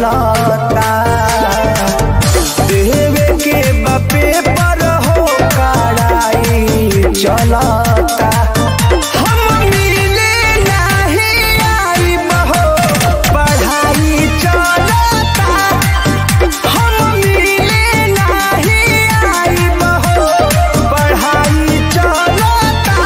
चलता देवे के बापे पर हो कड़ाई चलता हम मिले नहीं आई बहो पढ़ाई चलता हम मिले नहीं आई बहो पढ़ाई चलता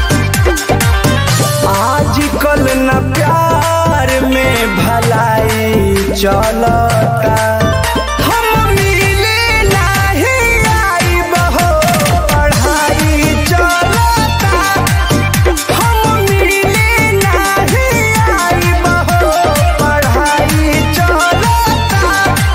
आजकल न प्यार में भलाई चलता हम मिले नहीं आई बहो पढ़ाई चलता हम मिले नहीं आई बहो पढ़ाई चलता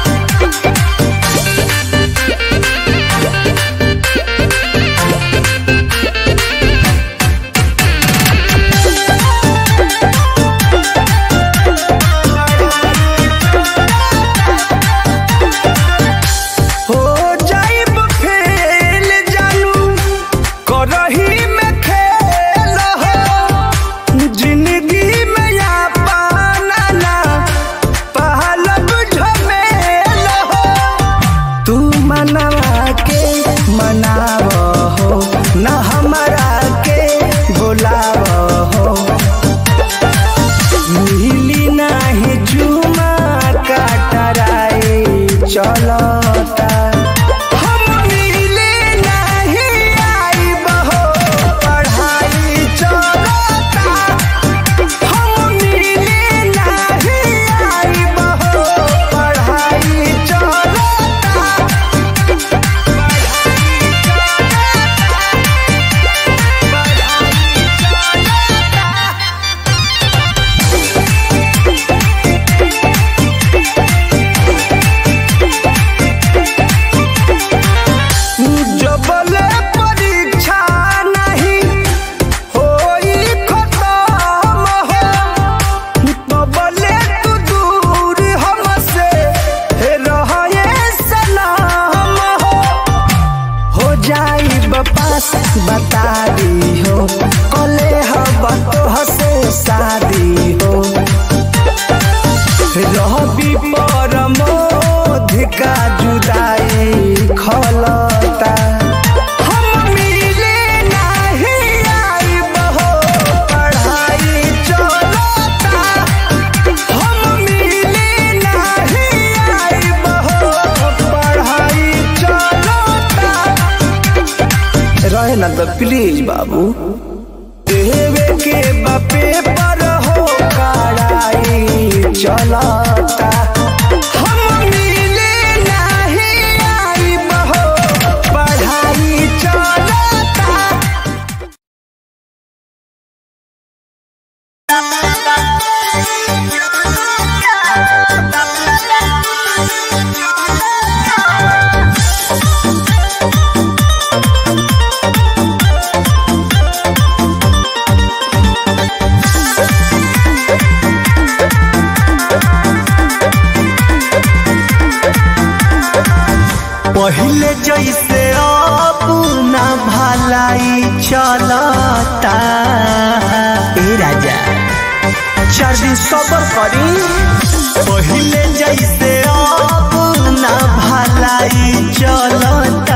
हो जाइब फेल जानू करही में खेल हो जिंदगी में या पाना ना पहलब झमेल हो तू मनवा के मनाव हो न हमारा के बुलाव हो मिली नाही चुमा काटराई चलता हम मिले नहीं आई बहो पढ़ाई चलता हम मिले नहीं आई बहो पढ़ाई चलता जबले परीक्षा नहीं होई खत्म हो तबले तू दूर हमसे रहे सलाम हो हो जाई बपास बता दी हो कले हब तो हसे शादी हो रहबी परमोध का जुदाई खलता हम मिले नहीं आई बहो पढ़ाई चलता हम मिले नहीं आई बहो पढ़ाई चलता रहे ना तो प्लीज बाबू देवे के बापे पर हो कड़ाई चलता हम मिले नहीं आई बहो पढ़ाई चलता पहले जैसे अपना भलाई चलता ए राजा चार दिन सबर करी पहले जैसे अपना भलाई चलता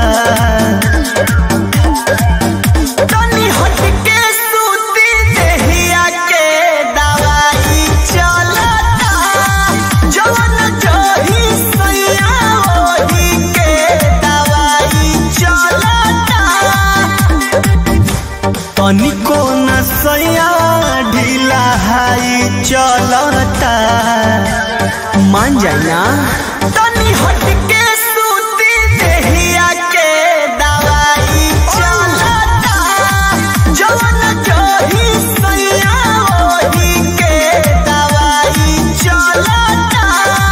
तनी हटके सूती देहिया के दवाई चलता जवन जही सैया ओही के दवाई चलता तनिको न सैया ढीला हाई चलता मान जाए ना तनी हटके सूती देहिया के दवाई चलता जवन जही सैया ओही के दवाई चलता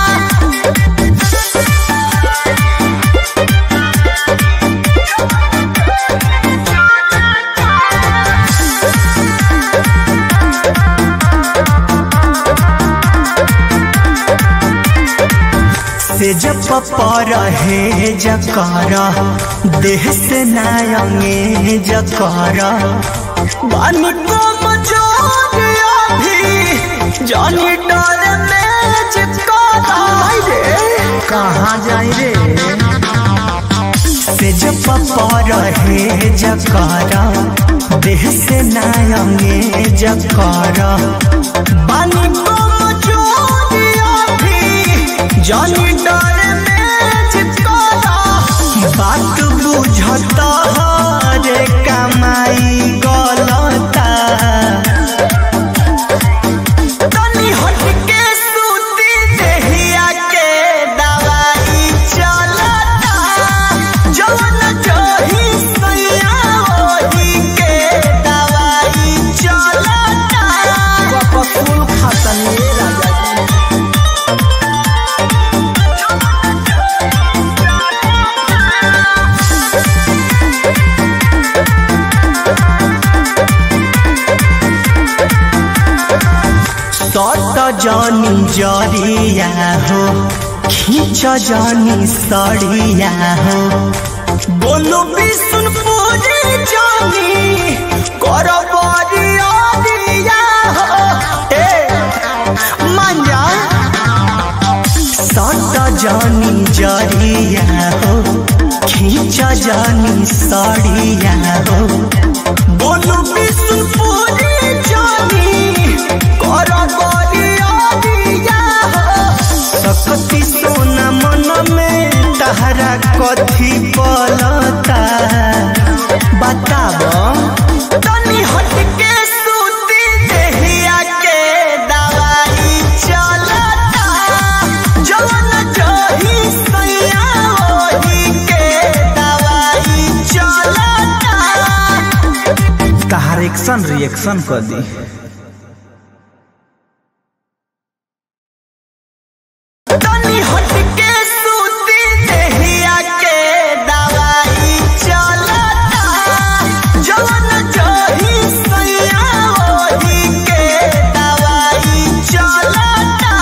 से जब पर है जकर देह से नायंगे जकर बानी को मजोरिया भी जानी डर में चिपकारा कहाँ जाई रे से जब रहे जकारा देह से नायंगे जकारा बानी को मजोरिया भी जानी डर में चिपकारा बात बुझता रे कमाई गलता तनी हटके सूती देहिया के दवाई चलता जवन जही सैया ओही के दवाई चलता कपसूल खतनी राजा सट जानी जरिया हो खींच जानी सड़िया हो बोलो विष्णुपुरी जानी कर बरिया दिया हो ए मांजा सट जानी जरिया हो खींच जानी सड़िया हो बोलो विष्णुपुरी जानी कर बरिया दिया हो सकती सोना मन में तहरा कथी पलता बताब तनी हटके सूती देहिया के दवाई चलता जवन जही सैया ओही के दवाई चलता तहार एक्शन रिएक्शन कर दी तनी हटके सूती देहिया के दवाई चलता जवन जही सैया ओही के दवाई चलता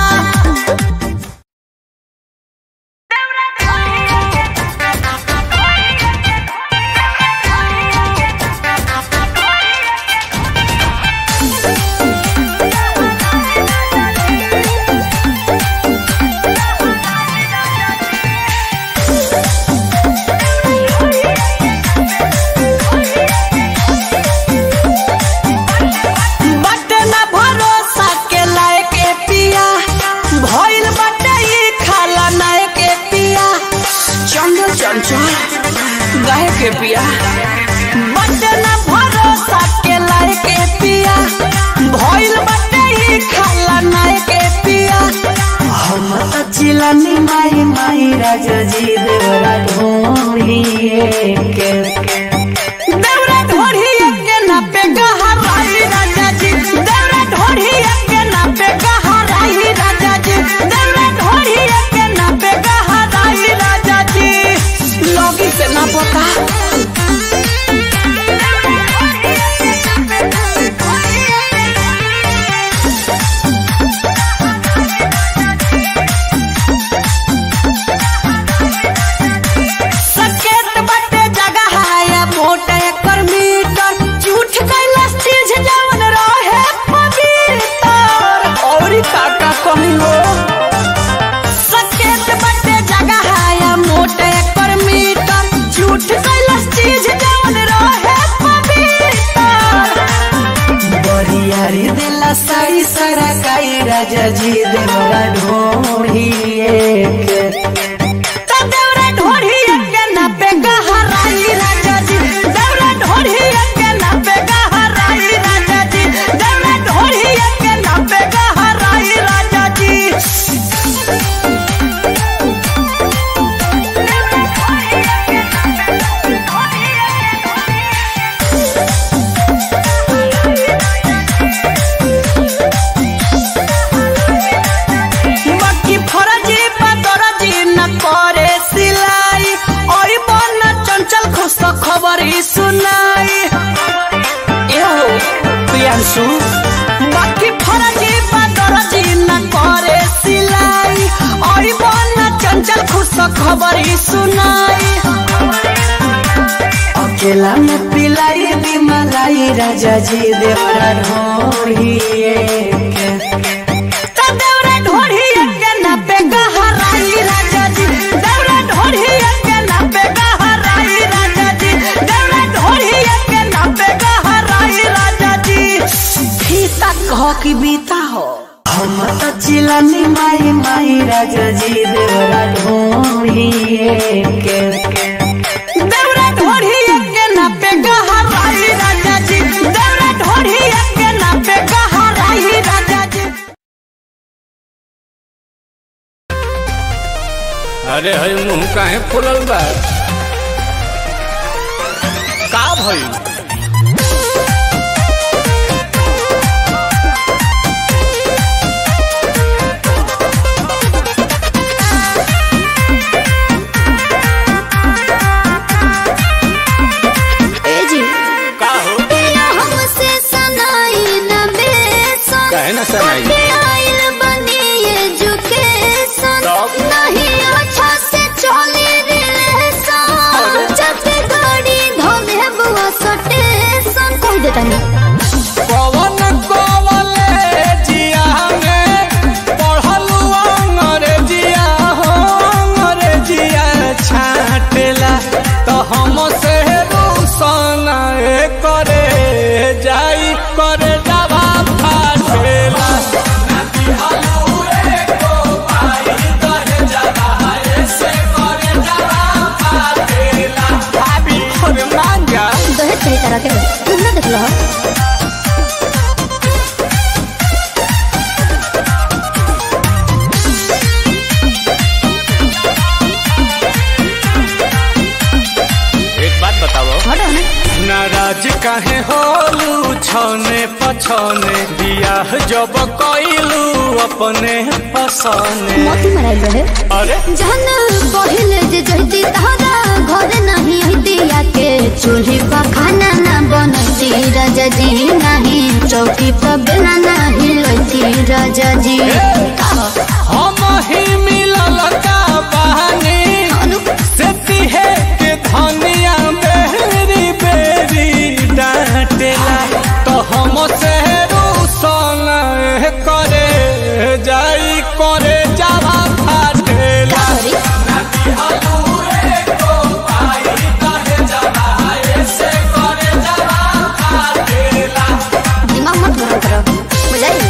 बटे ना भरोसा के लायक के पिया भइल बटे ई खाला नाय के पिया चंचल चंचल गाय के पिया बटे ना भरोसा के लायक के पिया भइल बटे ई खाला नाय के पिया हम त चिलनी माई माई राजा जी देवरा ढोलिए के देवरा ढोढ़िया के नापे गहराई राजा जी देवरा ढोढ़िया के नापे गहराई राजा जी देवरा ढोढ़िया के नापे गहराई राजा जी लगी से ना पता सकेत बटे जगह है मोट एकर मीटर झूठ कैलाश चीज जवन रहे पवित्र और काका कहिलो सकेत बटे जगह है मोट एकर मीटर झूठ कैलाश चीज जवन रहे पवित्र बरियारी दिला साई सारा काई राजा जी देवरा ढोढ़िए के त देवरा ढोढ़िए के नापे गहराई राजा जी देवरा ढोढ़िए के नापे गहराई राजा जी देवरा ढोढ़िए के नापे गहराई राजा जी बाकी फरजी पदरजी न करे सिलाई और बन चंचल खुश खबर ही सुनाई एहो प्रियांशु बाकी फरजी पदरजी न करे सिलाई और बन चंचल खुश खबर ही सुनाई अकेला में पिलाई दी मलाई राजा जी देवरा ढोढ़िए के त देवरा ढोढ़िए के नापे गहराई राजा जी देवरा ढोढ़िए के देवरा ढोढ़िए के नापे गहराई राजा जी देवरा ढोढ़िए के नापे गहराई राजा जी अरे हई मुंह काहे फुलल बा का भइल ए जी का हो तेरा हमसे सनाई न बेसन काहे ना सनाई? कटे आइल बनी एजुकेशन तब? नहीं अच्छा से चले रिलेशन जब गाड़ी धोले बुआ सटेशन कह देता नहीं पवन कॉलेजिया में पढ़लू अंग्रेजिया हो अंग्रेजिया छाटेला तो हम से रोशन करे जाई करे जावा फाटेला भाभी अरे मांगा दहेज सही तरह के तुम ना देख लो एक बात बताओ हटो ना नाराज काहे होलू छने पछने बियाह जब कइलू अपने पसने मोती मराइल रहे अरे जहन पहिले जे जहती तहरा घर नहीं हतिया के चूल्ही पर खाना ना बनती राजा जी नहीं चौकी पर बेला नहीं लती राजा जी हम ही मिलल का बहानी से तिहे के धनिया बेरी बेरी डांटेला तो हम से रूसन करे जाई करे जावा फाटेला सॉरी दिमाग मत गरम करो बुझाई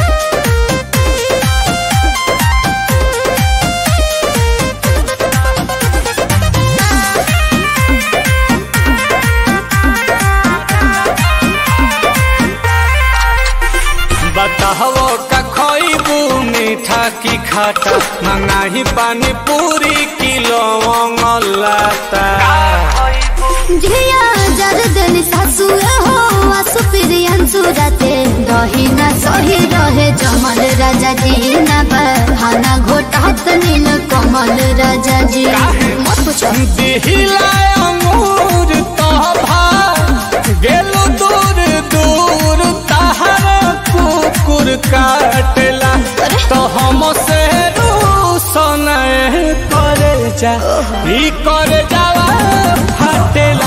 बताहो का खइबू मीठा की खाटा मंगाही पानी पूरी किलो लाता झिया जर देनी सासु हो आसु प्रियंसु राते दही ना सही रहे जमल राजा जी ना बहाना घोटात नील कमल राजा जी मत पूछो दिहिला अंगूर तभा गेलु दूर दूर तहर कुकुर काटेला तो हम से रूसन करे जा ई करे जावा फाटेला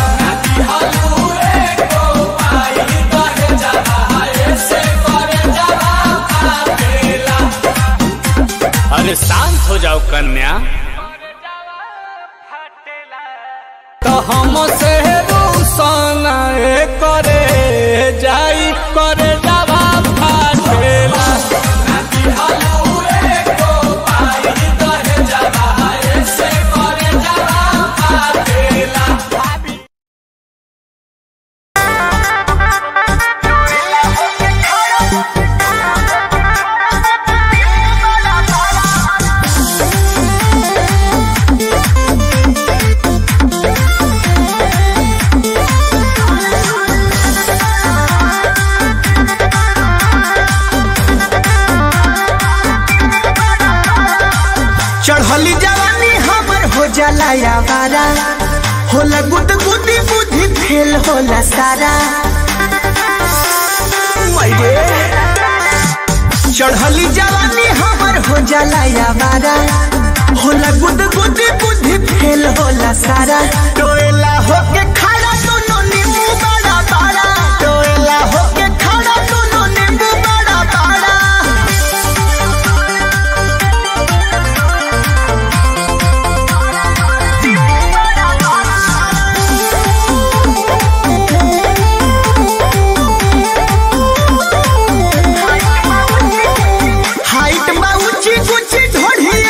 अरे शांत हो जाओ कन्या तो हम से रूसन करे जाई करे जावा फाटेला चढ़ली जवानी हमर हो जाला यावारा होला गुद गुदी बुद्धि फेल होला सारा मैरे चढ़ली जवानी हमर हो जाला यावारा होला गुद गुदी बुद्धि फेल होला सारा टोएला होके खड़ा दोनों नींबू बड़ा बड़ा टोएला होके खड़ा दोनों नींबू बड़ा बड़ा हाइट बा ऊंची ऊंची ढोढ़ी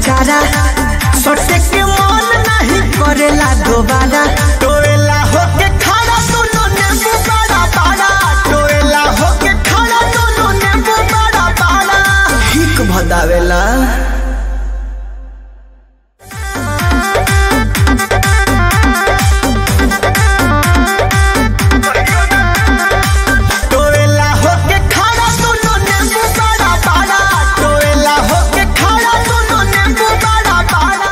चारा सोटे के मन नहीं करेला दोबारा टोएला होके खड़ा दोनों नींबू बड़ा बड़ा टोएला होके खड़ा दोनों नींबू बड़ा बड़ा हिक भदावेला टोएला होके खड़ा दोनों नींबू बड़ा बड़ा टोएला होके खड़ा दोनों नींबू बड़ा बड़ा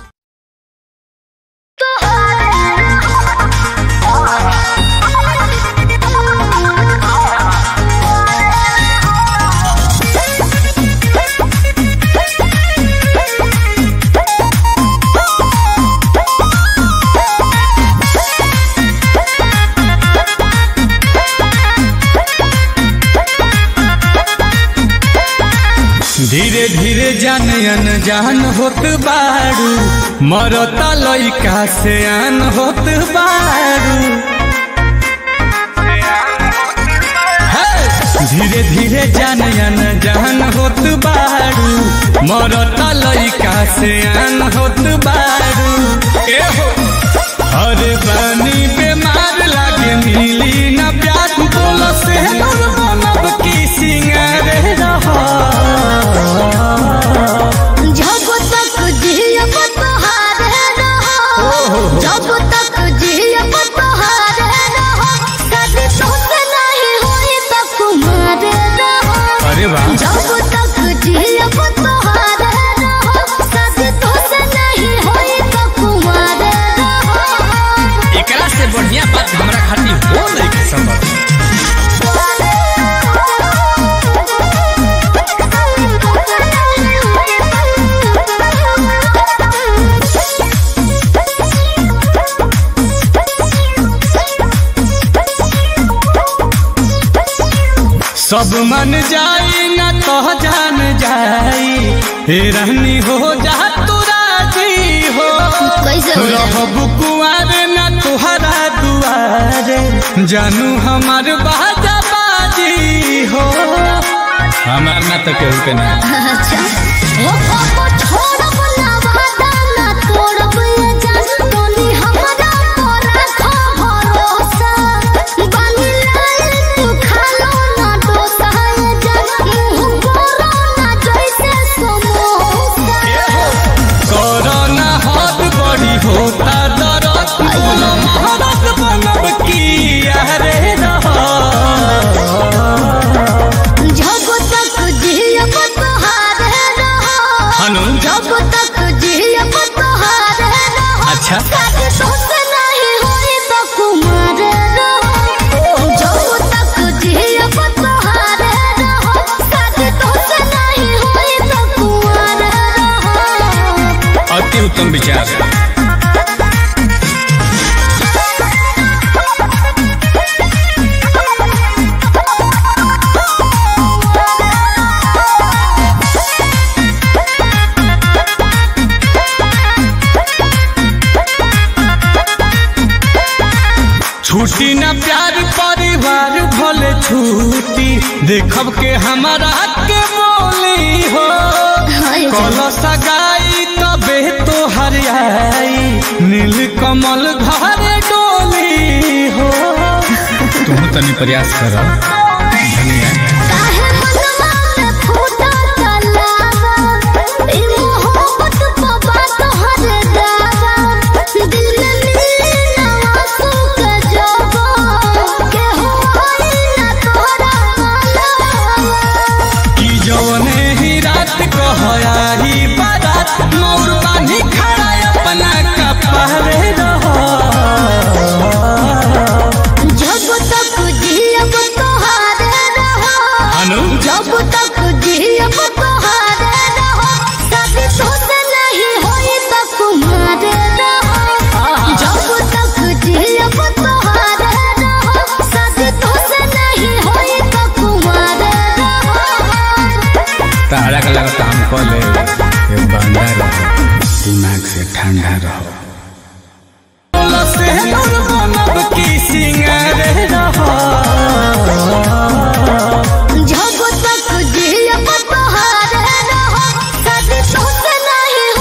धीरे धीरे जान अनजान होत बारू मरता लइका से आन होत बारू हे! धीरे धीरे जान अनजान होत बारू मरता लइका से आन होत बारू ए हो अरे बानी बीमार लागे मिली ना प्यार बोलो से मनब की सिंगार रहा जब तक जियब तोहारे रहो जब तक जियब तोहारे रहो कभी तुमसे नहीं हुई तो कुमार रहो अरे वाह जब तक जियब तोहारे रहो कभी तुमसे नहीं हुई तो कुमार रहो एकरा से बढ़िया बात हमरा खातिर हो नहीं के संभव सब मन जाई ना तो जान जाई हे रहनी हो जा तू राजी हो कैसे हो जाए? रहब कुआर ना तुहरा दुआरे जानू हमार बाजा बाजी हो हमार ना तो केहू के ना अच्छा ओ पापा छोड़ब ना वादा ना तोड़ब ये जान तोनी हमरा पर रखो भरोसा बानी लाल तू खालो ना डोसा ये जान मुंह बोलो ना जैसे समोसा कोरोना हाथ बड़ी होता दरद बोलो महारत बनब की यारे रहा जब तक जियब तोहारे रहो हनु जब तक जियब तोहारे रहो अच्छा शादी तुमसे नहीं हुई तो कुमार रहो जब तक जियब तोहारे रहो शादी तुमसे नहीं हुई तो कुमार रहो अति उत्तम विचार छुट्टी न प्यार परिवार भले छुट्टी देखब के हमारा के बोली हो कल सगाई तबे तो हरियाई नील कमल घर डोली हो तुम तनी प्रयास करो धनिया काहे मनवा में फूटा तलावा ई मोहब्बत बाबा तोहर दावा दिल में मिले ना आंसू के जवा के होई ना तोहरा मालवा कि जौने ही रात कहयाही बारात मोर बानी खड़ा अपना कपड़े रहो जब तक जियब तोहारे रहो अनु जब तक जियब तोहारे रहो शादी तुमसे नहीं होई तो कुमार रहो जब तक जियब तोहारे रहो शादी तुमसे नहीं होई तो कुमार रहो तारा का लगा काम कर ले ये बंदा रहो दिमाग से ठंडा रहो से बनब की सिंगार रहो जब तक जियब तोहारे रहो शादी तुमसे नहीं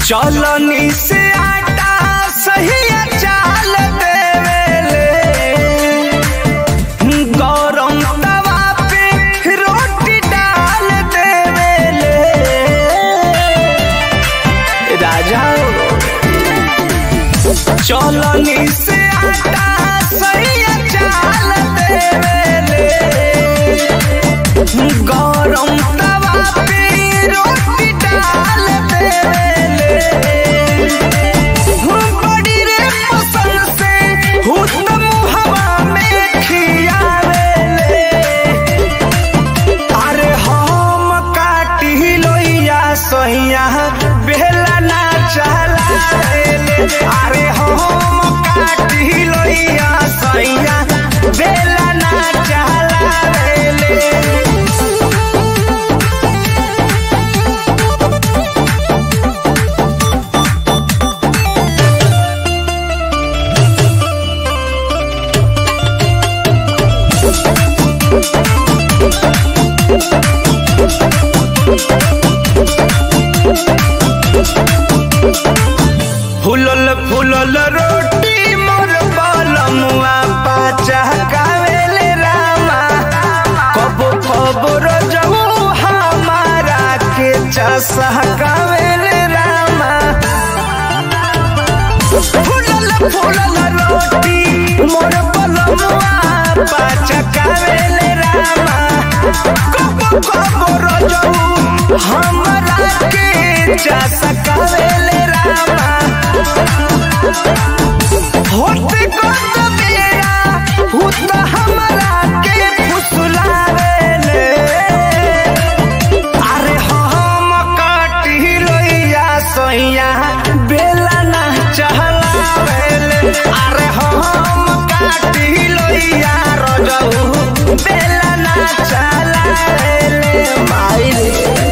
चलनी से आटा सही चाल देवेले गरम तवा पे रोटी डाल देवेले राजा चलनी से आटा सही चाल देवेले गरम तवा पे रोटी डाल देवेले बड़ी रे पसंद से हुतम हवा में खियावेले अरे हम काटी लोइया सोइया बेला ना चलावेले अरे हम काटी लोइया सोइया बेला ना चलावेले फुलल फुलल रोटी मोर बलमुआ पाचा कावेले रामा कबो कबो रजऊ हमारा के चसा कावेले रामा फुलल फुलल रोटी मोर बलमुआ पाचा कावेले रामा कबो कबो रजऊ हमारा के चसा कावेले रामा होते कत मेरा हुत हमरा के फुसलावेले अरे हम काटी लोइया सोइया बेला ना चहलावेले अरे हम काटी लोइया रजऊ बेला ना चहलावेले माई रे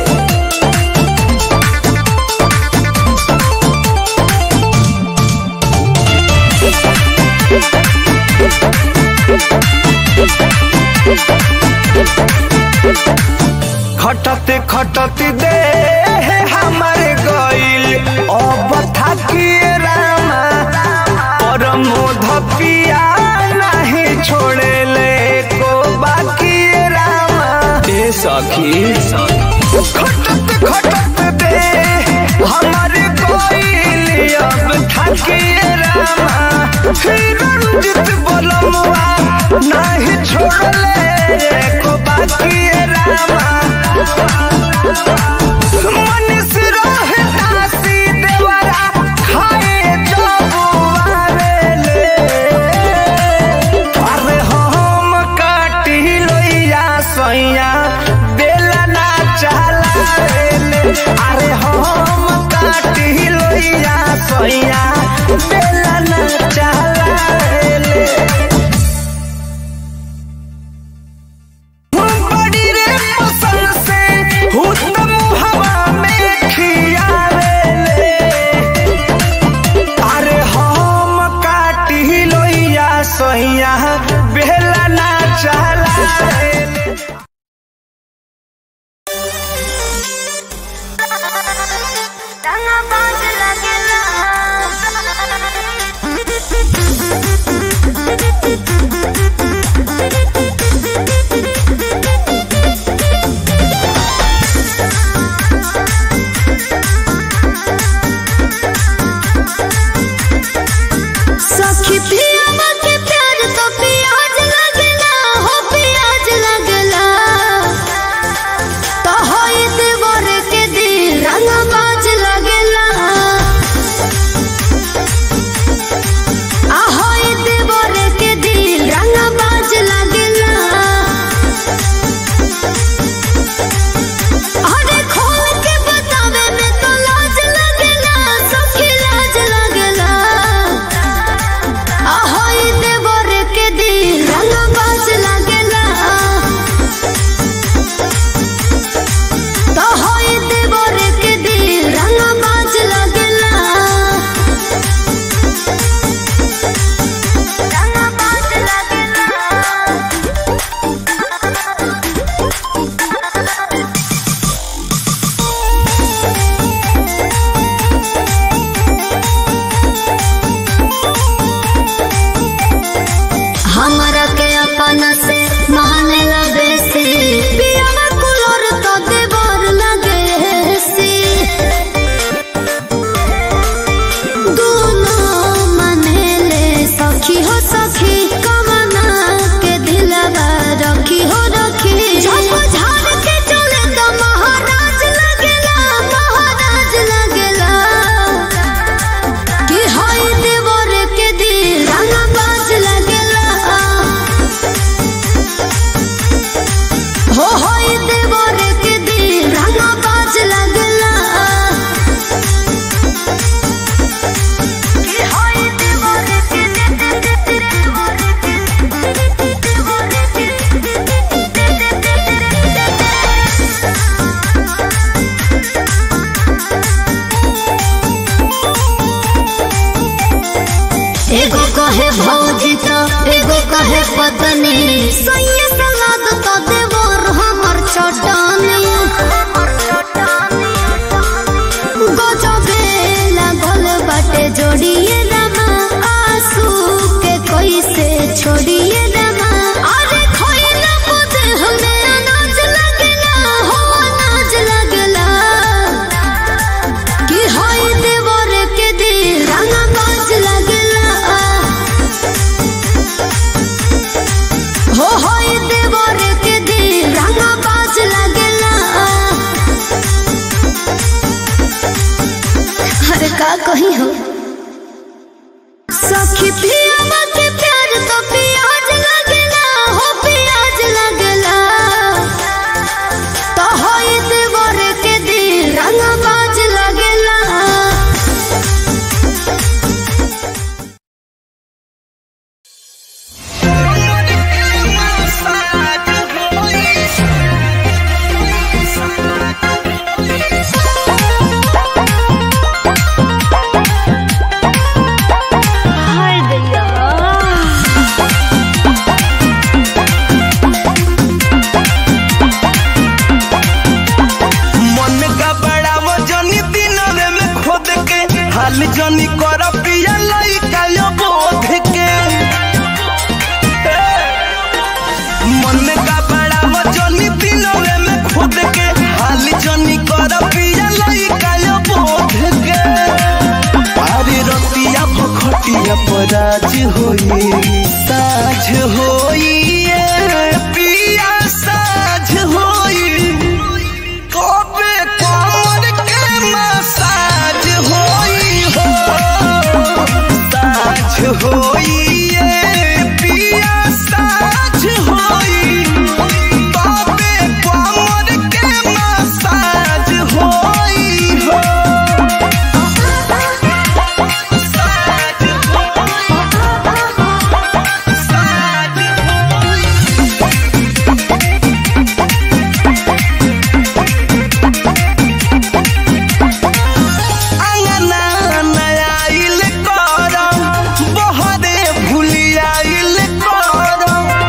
खटते खटते दे हमारे गइल अब थाकिए रामा पर मोध पिया नहीं छोड़े ले को बाकी रामा ए सखी खटते खटते दे हमारे गइल अब थाकिए रामा फिर रंजित बोलमुआ नहीं छोड़ले को बाकी रामा मनीष रहे दासी देवरा खाए जबुआरेले अरे हम काटी लोइया सोइया बेला ना चलावेले अरे हम काटी लोइया सोइया बेला ना चलावेले बड़ी रे पसंद से हुतम हवा में खियावेले अरे हम काटी लोइया सोइया बेला ना चलावेले कही हो सखी पिया के प्यार तो प्याज लगला हो प्याज लगला तो होई देवर के दिल रंगबाज लगला मन का बड़ा वो जनी दिनवे में खोद के हाल जनी कर पिया लइका यो बोध के मन का बड़ा वो जनी दिनवे में खोद के हाल जनी कर पिया लइका यो बोध के अरे रतिया भखटिया पराज होई साझ होई ए पिया साझ होई कबे कमर के मसाज होई हो साझ होई ये पिया साझ होई कबे कमर के मसाज होई हो साझ अंगना नयाइल कर बहरे भुलियाइल कर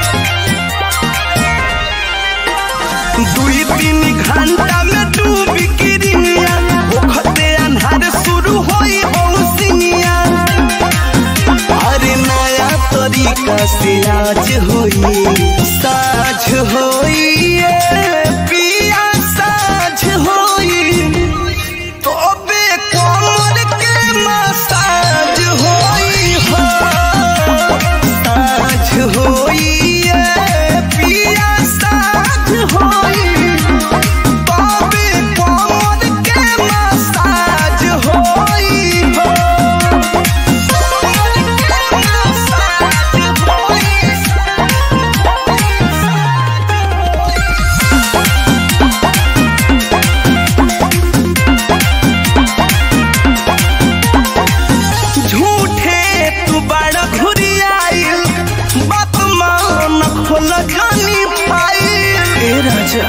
दुई तीन घंटा में डूबी किरिया ओखते अन्हार शुरू होई बौसिनिया अरे नया तरीका से आज होई साझ होई ये पिया साझ होई तबे कमर के मसाज होई हो साझ होई ये पिया साझ होई तबे कमर के मसाज होई हो कमर के मसाज होई झूठे तू बड़ा घुरियाइल बात मान खोल जानी फाइल ए राजा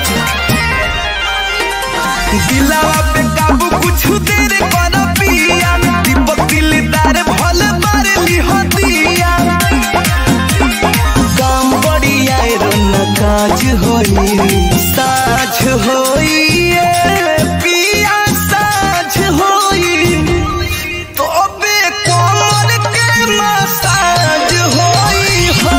दिलावा पे काबू कुछ देर कर पिया दीपक दिलदार भल बार लिहो दिया काम बढ़िया रन काज होई साझ होई ए पिया साझ होई तबे कमर के मसाज होई हो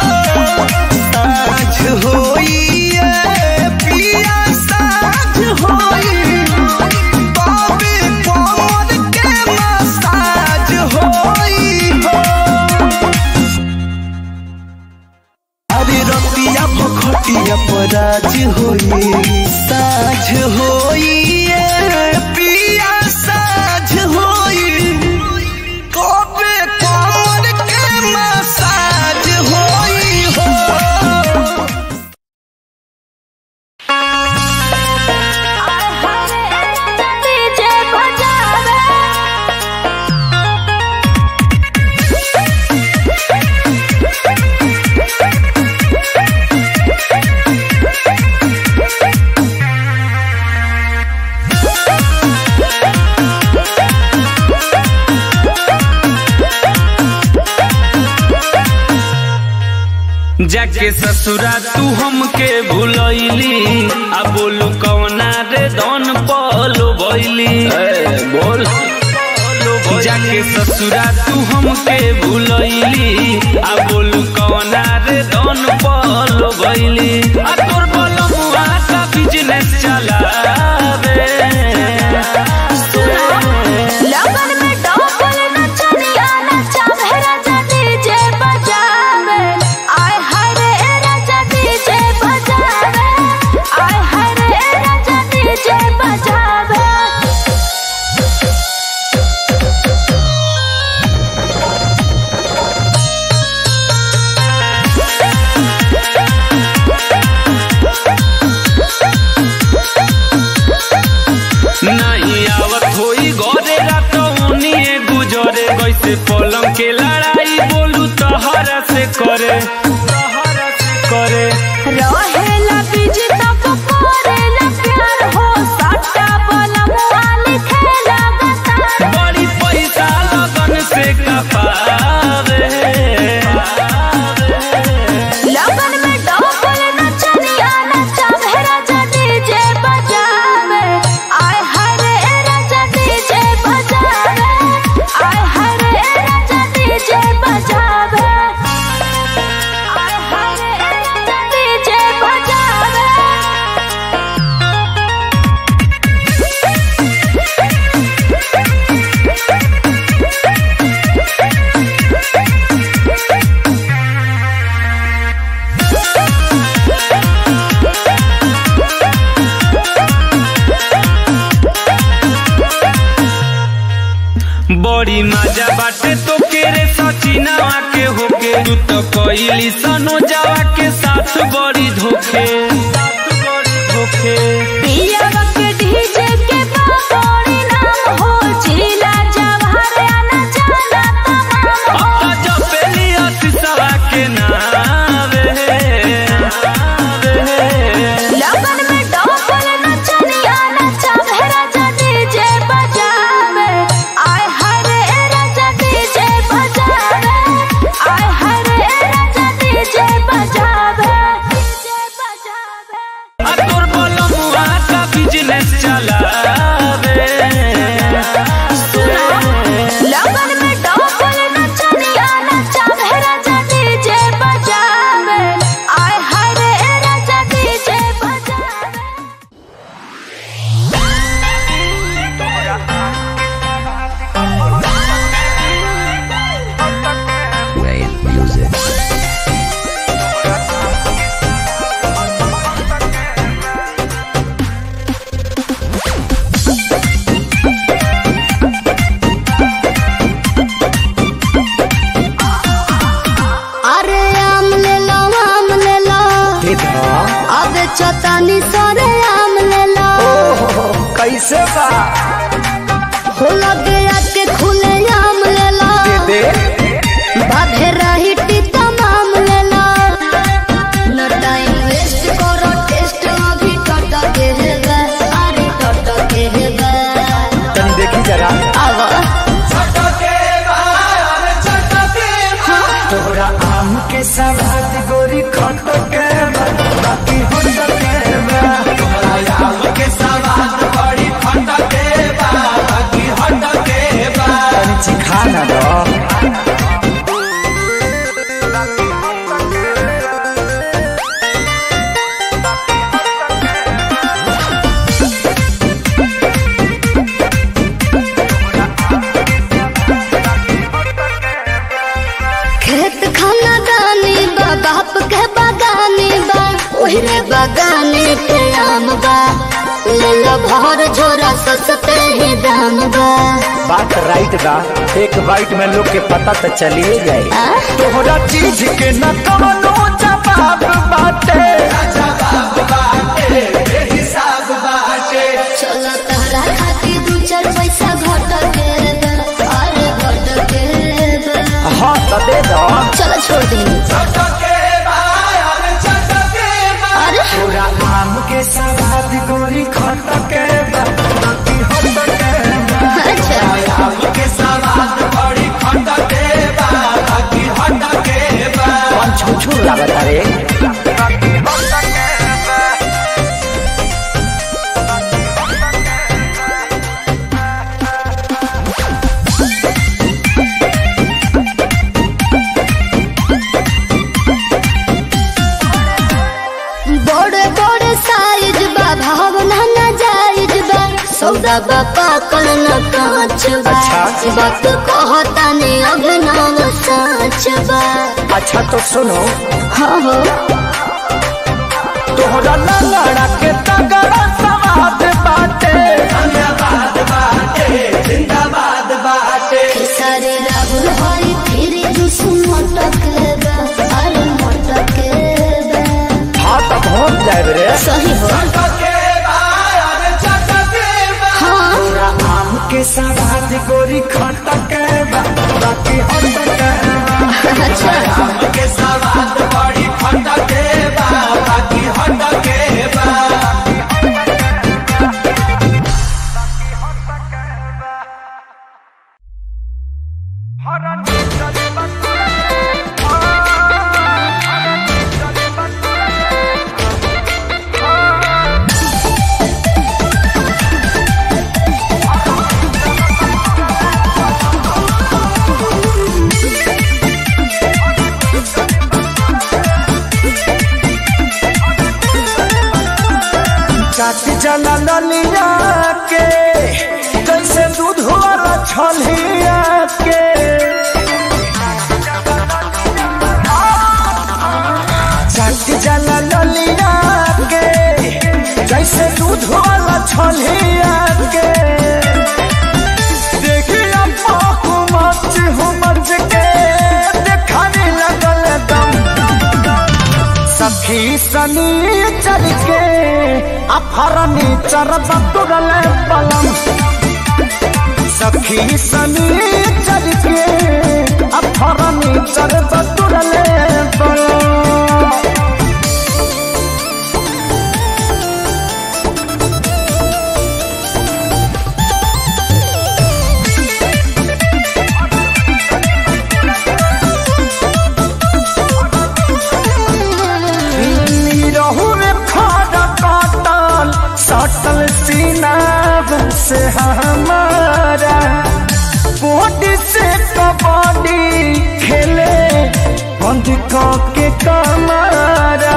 साझ होई ये पिया साझ होई तबे कमर के मसाज होई हो अरे रतिया भखटिया पराज होई साझ होई ये पिया साझ होई कबे कमर के मसाज होई हो डीजे बजावे जाके ससुरा तू हमके भूलैली आ बोलू कौना रे दन पलो बैली बोल जाके ससुरा तू हमके भूलैली आ बोलू कौना रे दन पलो बैली आ तोर बलमुआ का बिजनेस चलावे लगन में डबल नचनिया नचावे राजा डीजे बजावे आय हाय रे राजा डीजे बजावे आय हाय रे राजा डीजे बजावे बड़ी मजा बाटे तो के रे सचिनावा के होके तू तो कोइली सनो जावा के साथ बड़ी धोखे साथ बड़ी धोखे पियावा के डीजे के बाबोड़ी नाम हो जिला जवाहर आना जाना तमाम हो अब तो जपेली अतिसवा के नावे लगन में डोल नचनिया नचावे राजा डीजे बजावे आय हरे राजा डीजे बजावे आय हरे राजा डीजे बजावे डीजे बजावे आ तोर बलमुआ का बिजनेस चलावे लगन में डोल नचनिया नचावे राजा डीजे बजावे आय हरे राजा डीजे बजावे अरे आम ले लो आम ले लो दे दो अब चतानी सरे आम ले लो कैसे बा हो लगे आके खुले आम ले लो दे बाधे रही तमाम ले लो न टाइम वेस्ट करो टेस्ट अभी टट के है बे, अरे टट के है बे। तनी देखी जरा आवा तोरा आम के सवाद गोरी खट के बा, बाकी होट के बा। तोरा आम के सवाद बड़ी खट के बा, बाकी होट के बा। तनी चिखा ना दो खेत खाना दानी बा बाप के बागानी बा ओहरे बागाने के आम बा ले लो भर झोरा सस्ते ही दाम बा बात राइट बा एक बाइट में लोग के पता तो चलिए जाए आ? तोहरा चीज के न कवनो जवाब बाटे चलो तहरा खातिर दू चार पैसा घट के बा, अरे घट के बा। हाँ तो दे दो चलो छोड़ दी अरे तोरा आम के सवाद गोरी खट के बा, बाकी होट के बा। अच्छा आम के सवाद बड़ी खट के बा, बाकी होट के बा। कौन छू छू लागत रे बड़े बड़े साइज बा भावना ना जायज बा सौदा बा पाकल न कांच बा अच्छा। वक्त कहता ने अभिनव साच बा अच्छा तो सुनो हाँ हो तोहरा लंगड़ा के तगड़ा सवाद बाटे सारे राहुल हरी फिर जुस मटक बा अरे मटक बा हाँ तो पहुँच जाए रे सही हो हाँ तोरा आम के सवाद गोरी खट के बा, बाकी होट के बा। अच्छा आम के सवाद बड़ी खट के बा, बाकी होट के बा। काट जला ललिया के जैसे दूध वाला छलिया के काट जला ललिया के जैसे दूध वाला छलिया के देखिया पाहु सनी चल के अफरनी चरब तुरल पलम सखी सनी चल के अफरनी चरब तुरल पलम रहू में खड़ा काटल सटल सीना से हमारा बॉडी से कबड्डी खेले बंद के कमारा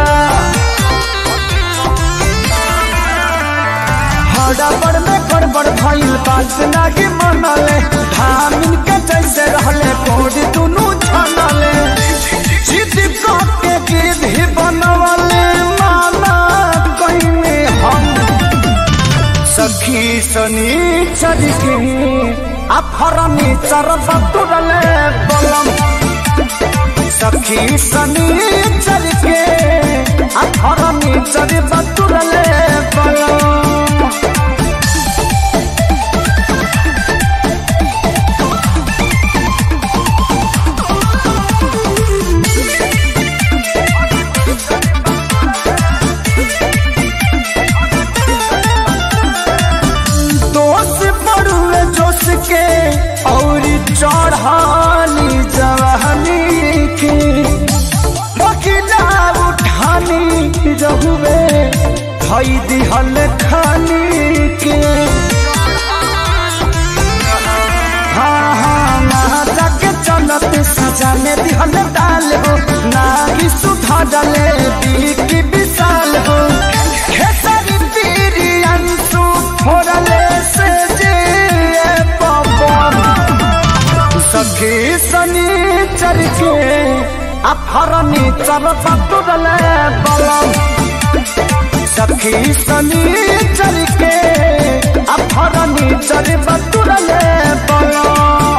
हड़बड़ में गड़बड़ भइल बात नागी मनले धामिन के जैसे रहले कोड दुनू छनले जिद के गिरधी बनवले माना कइने हम सखी सनी चल के अफरनी चरब तुरले बलम सखी सनी चल के अफरनी चरब तुरले बलम दोष पड़ुए जोश के और चढ़ानी जवानी के बकिला उठानी रहुए धई दिहल खानी के हाँ हाँ ना जाके चलत सजा में दिहल डाल हो ना ही सुधा डाले की विशाल हो खेसारी पीरी अंशु फोड़ले से जे पवन सखी सनी चल के अफरनी चल पतुरले बलम सखी सनी चल के अफरनी चल पतुरले बलम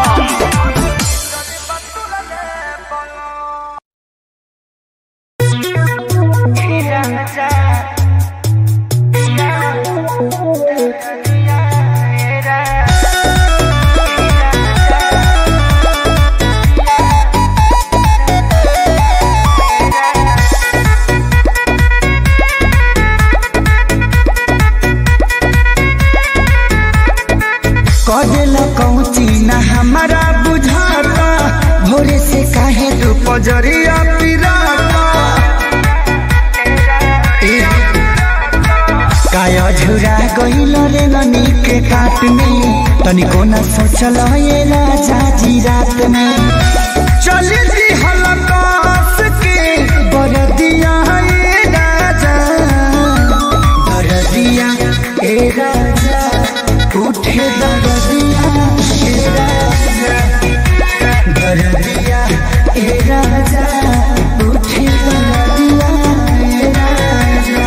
कदेला कौची ना हमारा बुझाता भोरे से काहे तू पजरिया पिराता ए, काया झुरा गइल रे ननी के काट में तनिको न सोचल ये राजा जी रात में चली जी हलकास के बरदिया ए राजा बरदिया ए राजा उठे दरदिया ए राजा दरदिया ए राजा उठे दरदिया ए राजा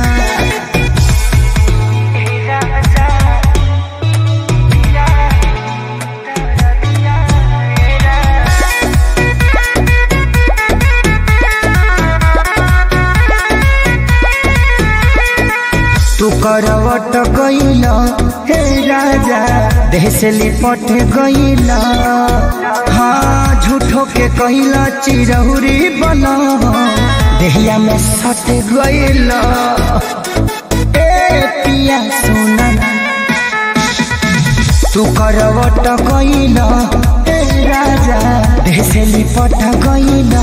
तू करवट गइल हे राजा देह से लिपट गइल हाँ झूठो के कइल चिरहुरी बन देहिया में सट गइल ए पिया सोना तू करवट गइल हे राजा देह से लिपट गइल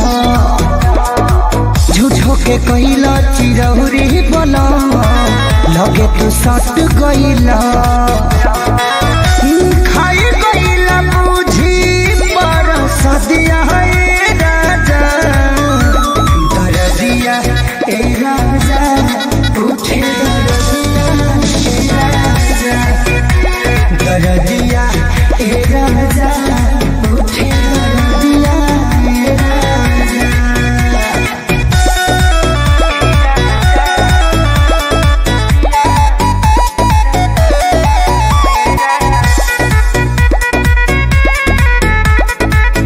झूठो के कइला चिरौरी बना लगे तू सट गइला खाई गइला बुझी पर सदिया है राजा दरदिया ए राजा उठे दरदिया ए राजा दरदिया ए राजा उठे दरदिया ए राजा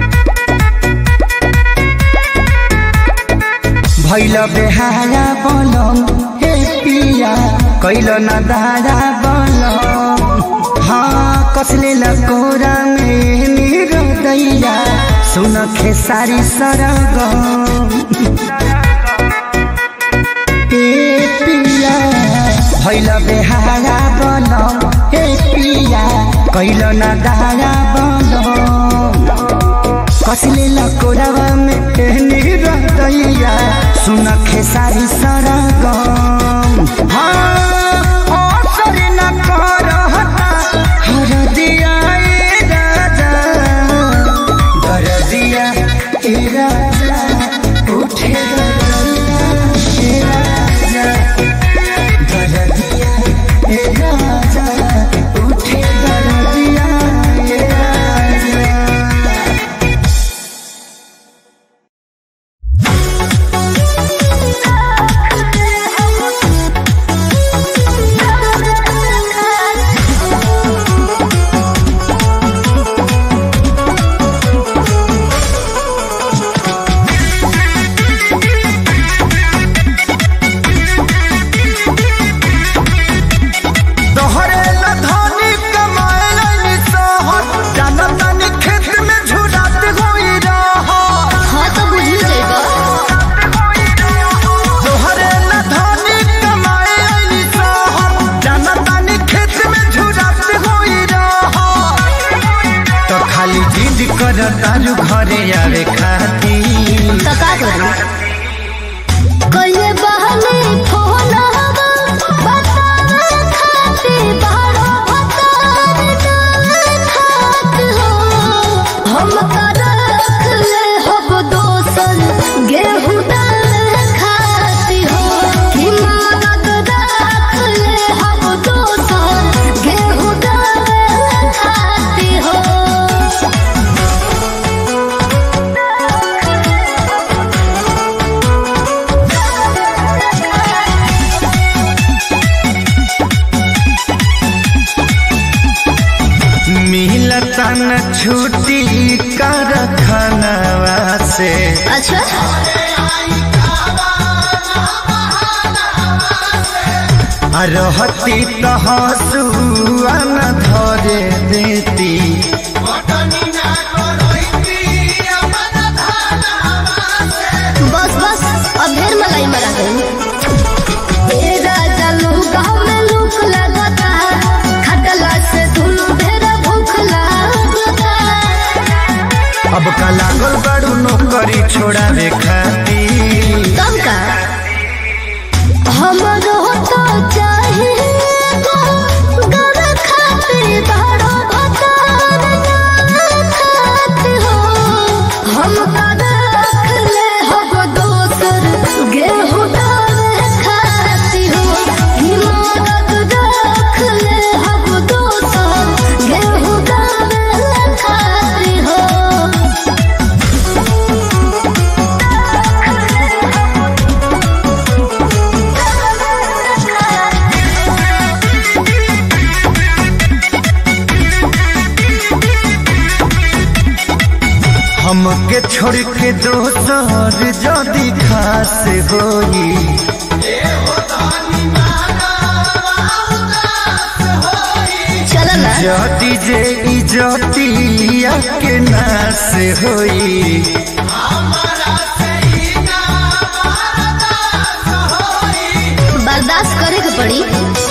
भैल बेहारा बल कैल न दादा बलम हाँ कसले लकोरा में मेरो दैया सुन खेसारी सरगम ए पिया भैल बेहारा बनम ए पिया कैल न दादा बनम कसले लकोरावा में एहनी रहतैया सुन खेसारी सरगम हाँ असर न करहता हर दिया ए राजा दर दिया ए राजा उठे दरदिया ए राजा दर दिया ए राजा उठे दरदिया ए राजा तोहरे न धनी कमाए लैनी सहर जानत तानी खेत में झुरात होई रहर हाँ तो बुझी जाएगा तोहरे न धनी कमाए लैनी सहर जानत तानी खेत में झुरात होई रहर तो खाली जिद कर तारू घरे आवे खाती तो का करूं कहिए बहने फोन हवा बतावे खाते बारो भतार डाले खात हो हम का रख ले हब दोसन गेहूं डाले खाती हो हिमालत रख ले हब दोसन गेहूं डाले खाती हो मिलता न छुट्टी कर खनवा से अच्छा आ रहती तो हसुआ न धरे देती बस बस अब ढेर मलाई मरा गई ए राजा लोग गाँव में लूक लगता खटला से धुलू ढेर भूख लगता अब का लागल बड़ू नौकरी छोड़ावे खाती कम का हमरो तो चाहिए घर खाते बड़ो भतार ना खात हो हम का रख ले हब दोसर गेहूं डाले खाती हो हिमालत रख ले हब दोसर गेहूं डाले खाती हो हमके छोड़ के दोसर जदी खास होई चलो ना जदी जे इजतिया के नास होई बर्दाश्त करे के पड़ी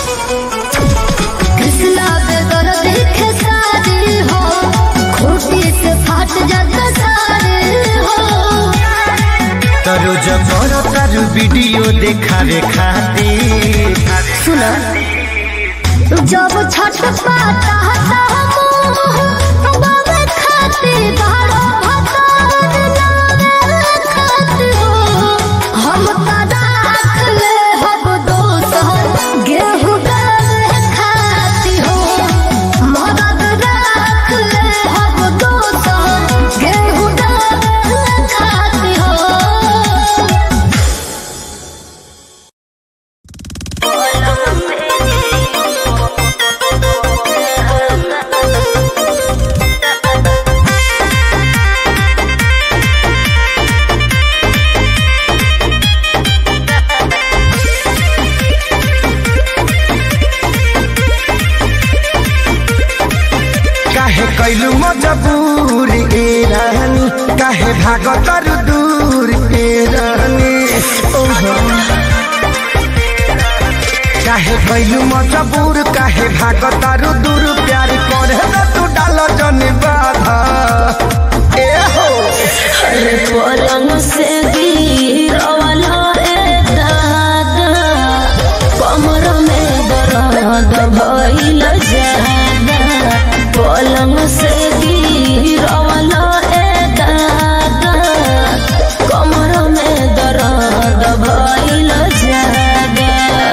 कृष्णा बेगर देखे सारे हो खूटी से फाट जाता सारे हो तरो जबर तारू वीडियो देखावे खातिर सुनो जब छठ पाता हता हम बाबे खाते बारो भतार नावे खाते हो हम का राख ले हब दोसर गेहूं डाले खाती हो मदद राख ले हब दोसर गेहूं डाले खाती हो कैलू मजबूर ए रानी काहे भागो तरु दूर ए रानी ओहो काहे कैलू मजबूर काहे भागो तरु दूर प्यार करे ना तू डालो जन बाधा ए हो अरे पलंग से गिरवाला ए दादा कमर में दर्द भइल जादा पलंग से गिरवाला ए दादा कमर में दर्द भइल जादा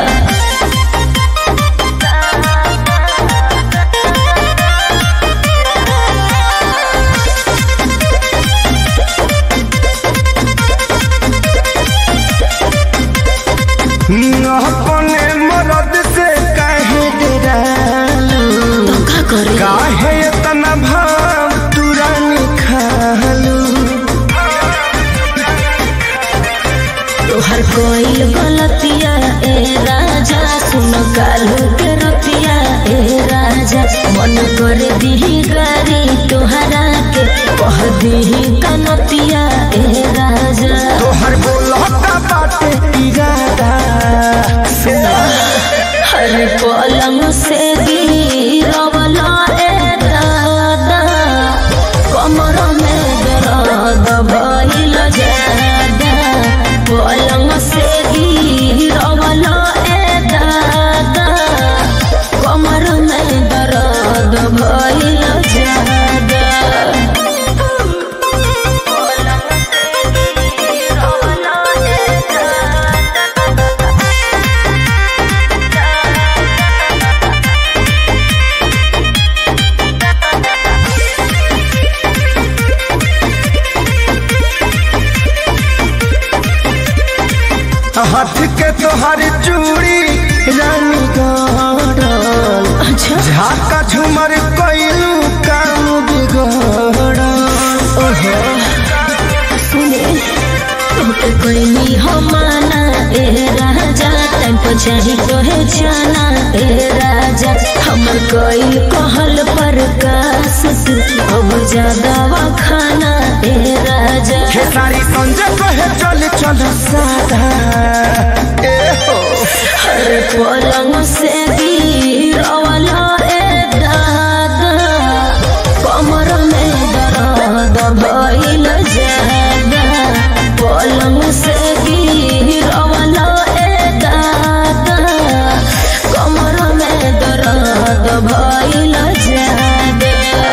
अपने मरद से काहे डरालू का करे काहे इतना भाव तुरंत खालू तोहर कोई गलतिया ए राजा सुन कालू के रतिया ए राजा मन कर दिही गारी तोहरा के कह दिही कनतिया ए राजा तोहर बोलता बाटे इरादा हर पलंग से गिरवला ए दादा कमर में दर्द भइल जादा पलंग से गिरवला ए दादा कमर में दर्द भइल जादा पलंग से गिरवला ए दादा हाथ के तोहर चूड़ी रानी गड़ल अच्छा झाका झूमर कैलू काम बिगड़ल ओहो सुने तोके कोई हमाना ए राजा टाइम पर चाही तोहे जाना ए राजा हमर कोई कहल पर कास तू अब ज्यादा खाना ए राजा हे सारी संजय कहे चल चल सादा ए हो हर पलंग से गिरवला ए दादा कमर में दर्द भइल जादा पलंग से गिरवला ए दादा कमर में दर्द भइल जादा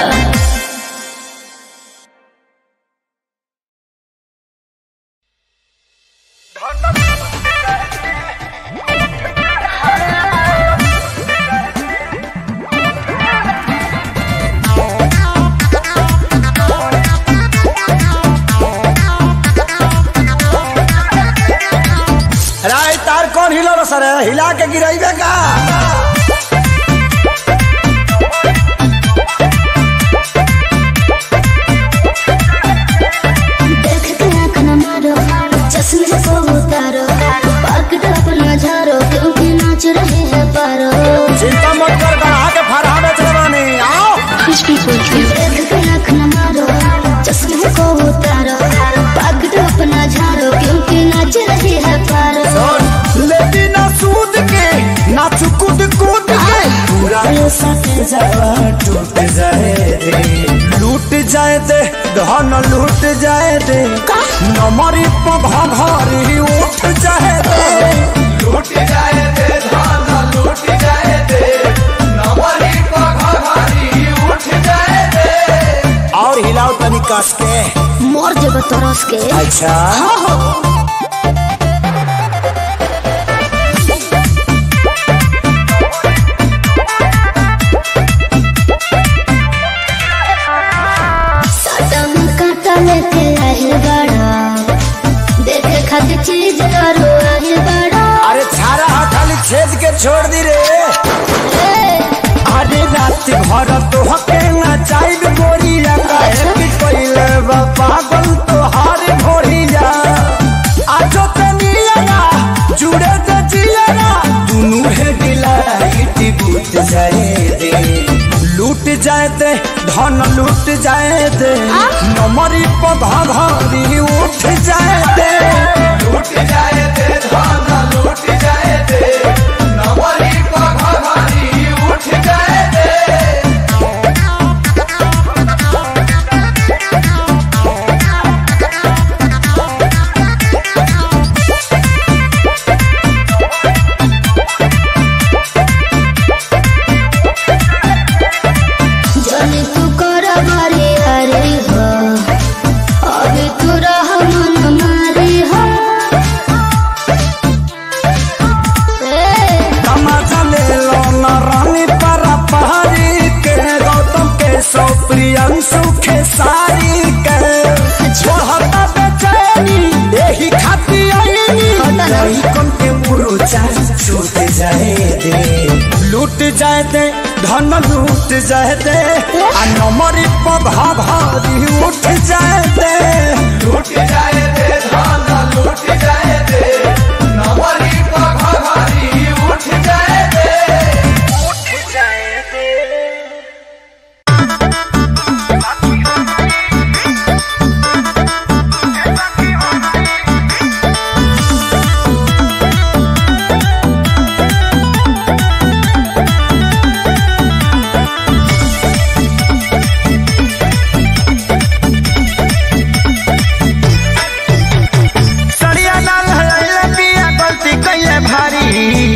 राय तार कौन हिलो सर हिला के गिराइबे का देख के आँख न मारो चश्मे को उतारो पकड़ अपना झारो क्योंकि नाच रहे हैं पारो चिंता मत कर गढ़ा के फरहा बेच रवानी आओ देख के आँख न मारो चश्मे को उतारो पकड़ अपना झारो क्योंकि नाच रहे हैं पारो लेकिन ना सूद के ना चुकुद कूद के पूरा ये सके जावा टूट जाए दे लूट जाए दे धन लूट जाए दे नमरी पघरी उठ जाए दे लूट जाए दे धन लूट जाए दे नमरी पघरी उठ जाए दे और हिलाओ तनी कस के मोर जब तरस के अच्छा सटम काटा लेके आहिल बड़ा देखे खातिर चीज करो आहिल बड़ा अरे छारा हा खाली छेद के छोड़ दी रे अरे रात भर तो हके ना चाहिए गोरिया काहे कि कोइले बा पागल तो हार भोरिया आजो ते निया जुड़े ते जिया दुनु है दिलाई बुझ जाए दे लूट जाए दे धन लूट जाए दे नमरी पधा घरी उठ जाए दे लूट जाए दे धन लूट जाए दे नमरी पधा घरी उठ जाए दे जाने तू कर मारे अरे हो अभी तू रह मन मारे हो ए, तमाचा ले लो न रानी परा पहाड़ी के गौतम के सौ प्रियंशु के सारी के छोड़ता बेचैनी यही खाती आईनी नहीं कम के मुरुचा छूट जाए दे लूट जाए दे धन लूट जाए दे आ नमरी पधा भारी उठ जाए दे लूट जाए दे धन लूट जाए दे नमरी पधा भारी उठ जाए दे उठ जाए दे सड़िया लाल हलैले पिया गलती कैले भारी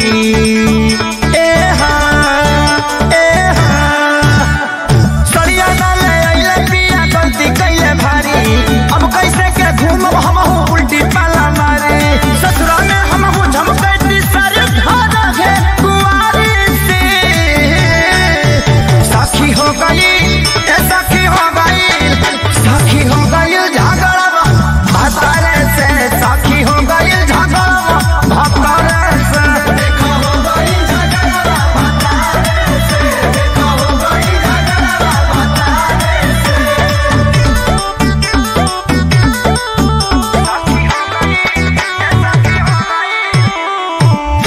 ए हाँ ए हाँ सड़िया लाल हलैले पिया गलती कैले भारी अब कैसे के घूमब हमहू उल्टी पाला मारे ससुरा में हमहू झमकैती सारे घर है कुआरी से साखी हो गई ए साखी हो गई साखी हो गई झगड़ा भतारे से साखी हो गई झगड़ा भतारे से देखा हो गई झगड़ा भतारे से देखा हो गई झगड़ा भतारे से साखी हो गई साखी हो गई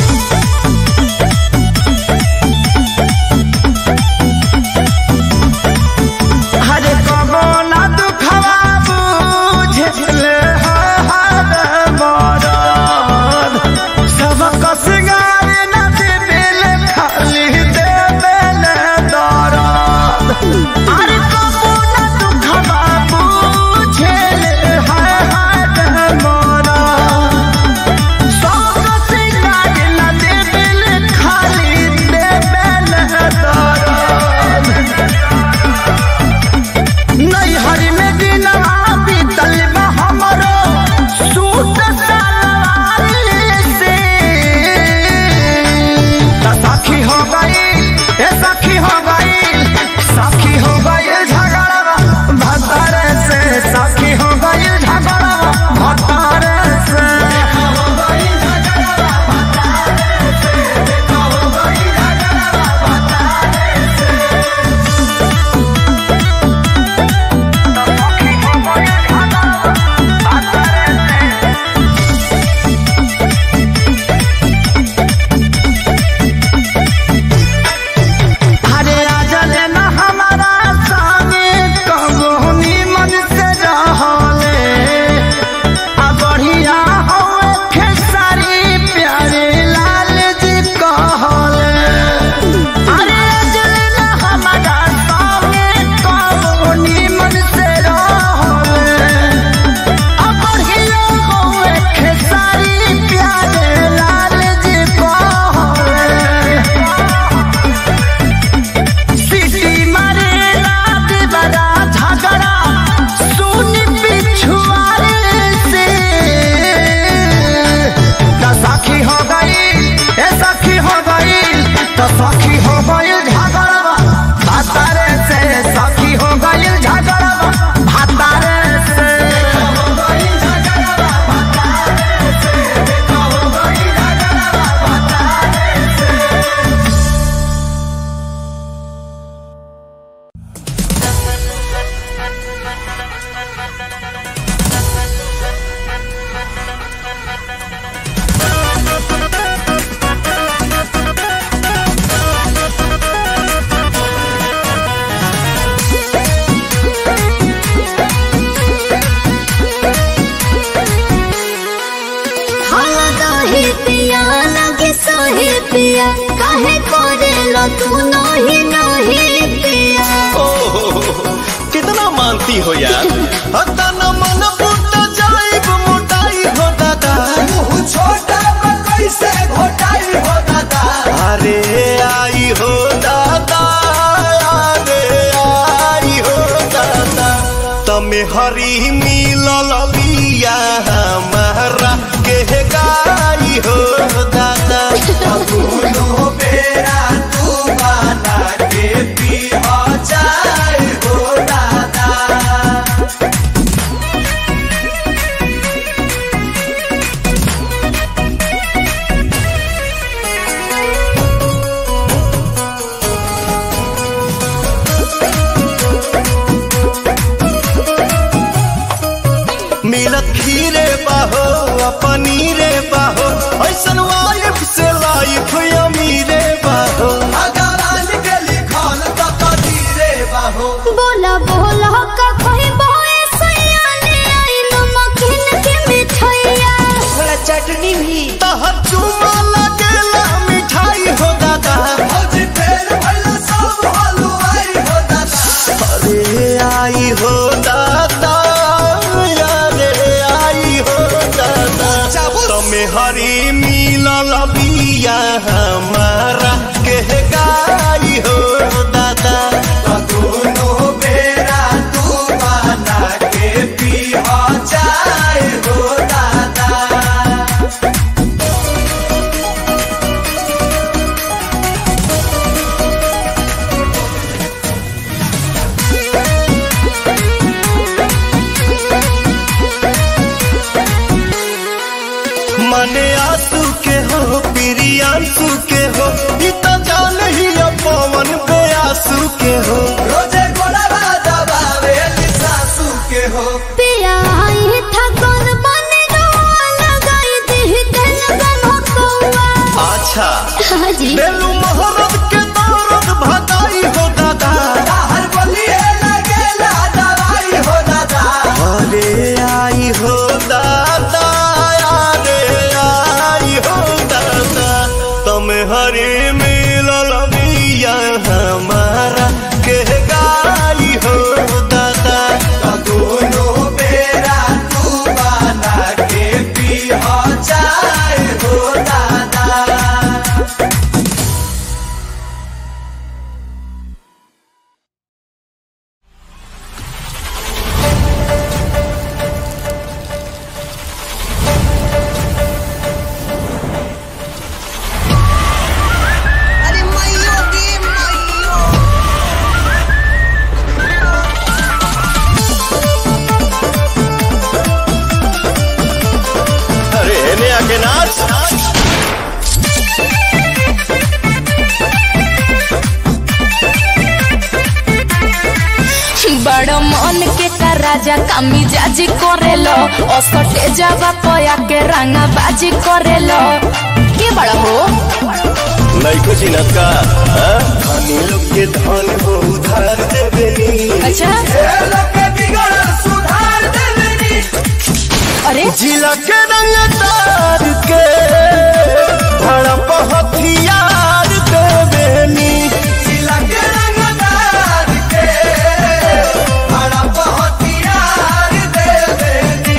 पिया काहे करेलो तू नहीं नहीं पिया कितना मानती हो यार हता न मन फूट जाइब मोटाई हो दादा छोटा कैसे घोटाई हो दादा अरे आई हो दादा अरे आई हो दादा तमे हरी मिलल बिया हमारा के गाई हो दादा दोनों बेरा तू बना के पी जाए हो दादा मिलत खीरे बाहो आ पनीरे बाहो ऐसन वाइफ से लाइफ अमीरे बाहो बोला बोला का कोई बोए सयाने आई नमकीन के मिठाइया थोड़ा चटनी भी तहर चुमा लगेला मिठाई हो दादा अरे आई हो दादा अरे आई हो दादा तमे हरी मिलल बिया हमारा के गाई हो दादा दोनों बेरा तू बना के पी जाए हो दादा मने आंसू के हो प्रियांशु के हो ई तो जान ही अब पवन पे आंसू के हो रोजे गोड़ा दबावे सासू के हो पिया आई था कौन बने रोआ लगाई दी तेन बनो कौआ अच्छा हाजी बेलू मोहब्बत के दौरत भगाई हो दादा हर बलिए लगेला दवाई हो दादा अरे आई हो दादा अरे आई हो दादा तुम हरे मिलल बिया हमारा के गाई हो दादा दोनों बेरा तू बना के पी जाए हो दादा अरे मैयो गे मैयो अरे हेने आके नाच बड़ मन के का राजा कामी जाजी करेलो असटे जावा पया के रंगा बाजी करेलो के बड़ा हो लइको चिनत का हाँ? धनी लोग के धन हो उधार देवेनी अच्छा अरे जिला के रंग तार के भड़प हथियार देवेनी जिला के रंग तार के भड़प हथियार देवेनी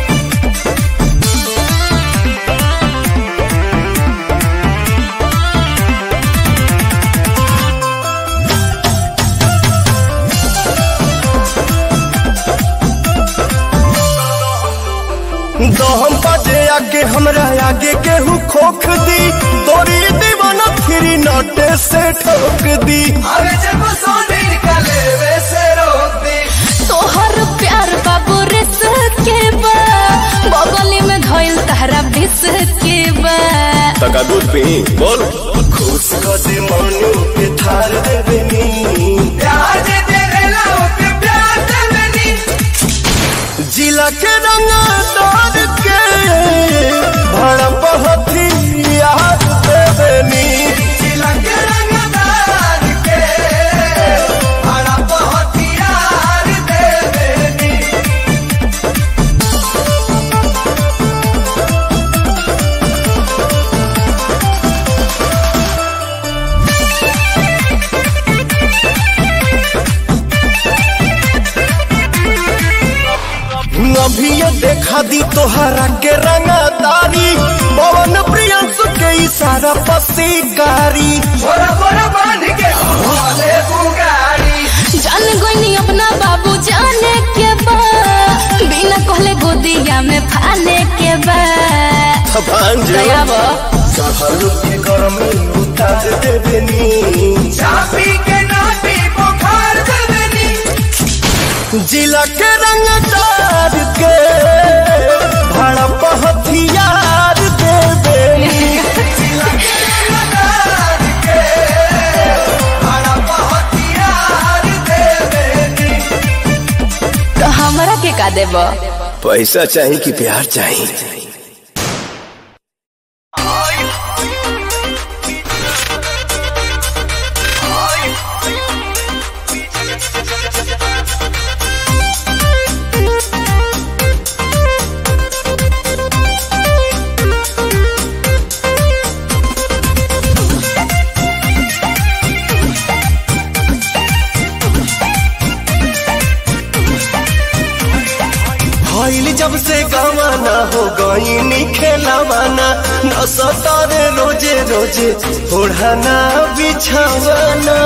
दहम बजे आगे हमरा आगे केहू खोख दी तोरी दीवाना फिरी नटे से ठोक दी अरे जब सोने निकले वैसे रोक दी तोहर प्यार बाबू रिस के बा बगली में धइल तहरा बिस के बा तका दूध पी बोल खुश कर दे मनु के थार देवेनी प्यार दे देवेला के प्यार देवेनी जिला के रंग दौर के भड़प हथियार देवेनी जिला के रंग दौर के भड़प हथियार देवेनी अभी ये देखा दी तोहरा के रंगदारी पवन प्रियंश के इशारा पसीकारी जान गोइनी अपना बाबू जाने के बा बिना कहले गोदिया में फाने के बा भांजे दया बा चढ़ल के गरमी उतार देबनी चापी के नाटी बुखार देबनी जिला के रंगदार के भड़प हथियार देबनी जिला के रंगदार के भड़प हथियार देबनी तो हमरा के का देबा पैसा चाहिए कि प्यार चाहिए भइल जब से गवाना हो गईनी खेलवाना न सतारे रोजे रोजे ओढ़ाना बिछावाना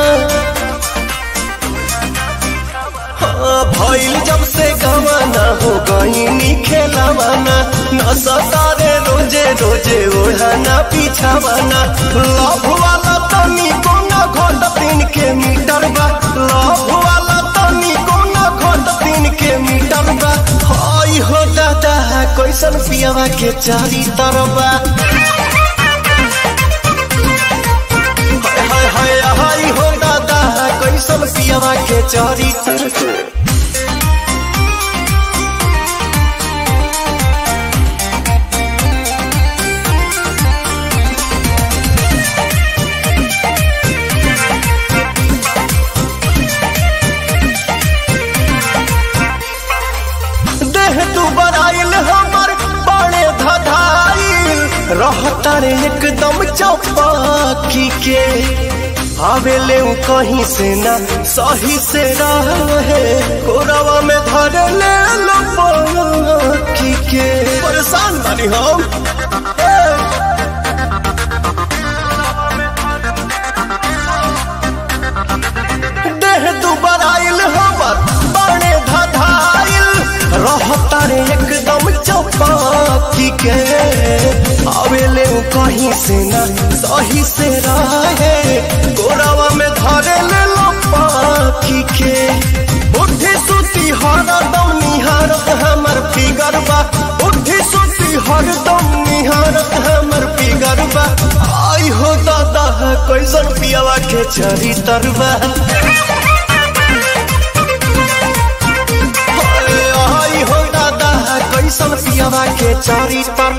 हाँ, भइल जब से गवाना हो गईनी खेलवाना न सतारे रोजे रोजे ओढ़ाना बिछावाना लव वाला तनी कोना घोट तीन के मीटर बा लव वाला तनी कोना घोट तीन के मीटर बा हई हो दादा कैसन पियावा के चारी तरबा हाय हाय हाय हो दादा कैसन पियावा के चारी तरबा देह तू बराइल हमर बड़े धधाइल रहता रे एकदम चौपाकी के आवेले उ कहीं से ना सही से रहे कोरवा में धर ले लो पाकी के परेशान बानी हम ए! देह दुबर आइल हमर बड़े धधाइल रहता रे एकदम चौपाकी के आवेले उ कहीं से ना सही से रहे गोरावा में धरे ले लो पाखी के उठी सुती हरदम निहारत हमर फिगर बा उठी सुती हरदम निहारत हमर फिगर बा आई हो दादा कैसन पियावा के चरी तरबा आई हो दादा कैसन पियावा के चारी तर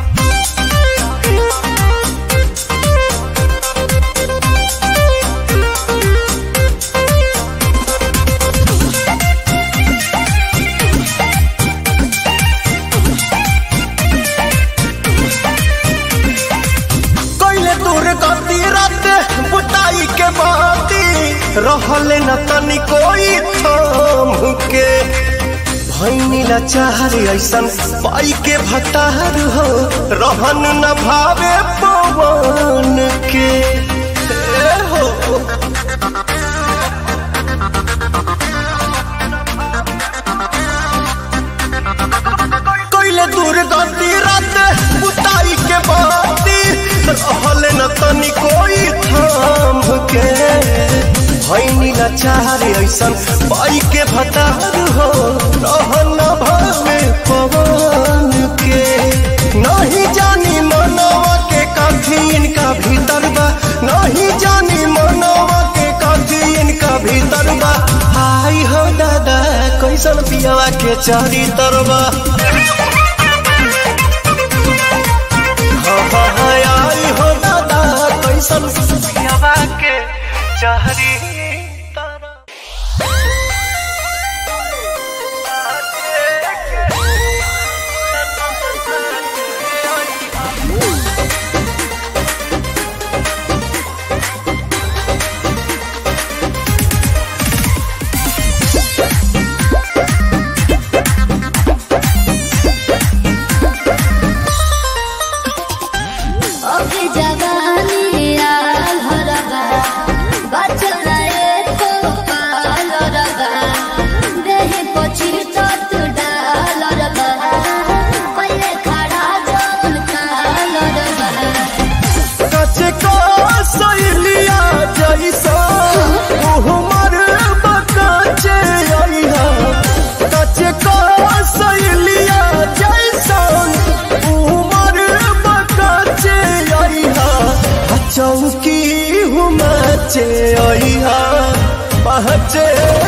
कैले दूर गति रात बुताई के बाती रहले न तनी कोई थाम के भैनी लाचार ऐसन पाई के भतार हो रहन न भावे पवन के ए हो कैले दूर गति रात बुताई के बाती रहले न तनी कोई थाम के भैनी लाचार ऐसन पाई के भतार हो रहन न भावे पवन के नहीं जानी मनवा के काठी इनका भीतर बा नहीं जानी मनवा के काठी इनका भीतर बा आई हो दादा कैसन पियावा के चारी तरबा हाँ हाँ हाँ, आई हो दादा कैसन पियावा के चारी तरबा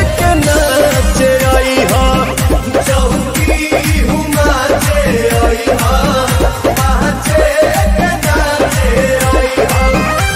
के नाचे आई हा चौकी हुमाचे आई हा नाचे के नाचे आई हा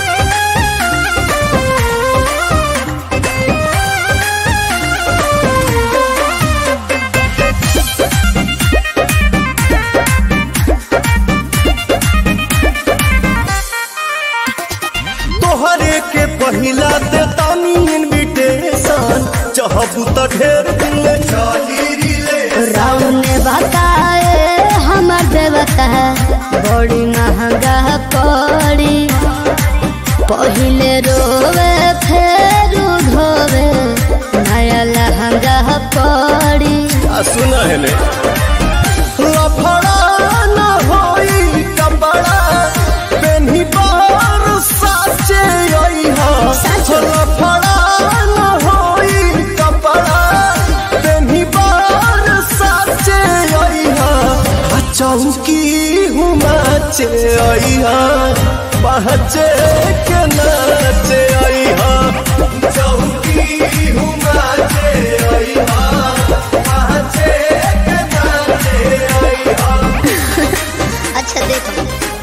तोहरे के पहिला दे तानी इनविटेशन चाहबू त ढेर दिन ले चली रिले राउन ने बताए हमर देवता बड़ी महंगा पड़ी पहिले रोवे फेर धोवे नया लहंगा पड़ी आ सुना है ले लफड़ा न होई कपड़ा पेन्ही बार साचे आई हा लफड़ा न होई कपड़ा पेन्ही बार साचे आई हा आ चौकी हुमाचे आई हा पहचे के नाचे आई हा चौकी हुमाचे आई हा पहचे के नाचे आई हा अच्छा देखो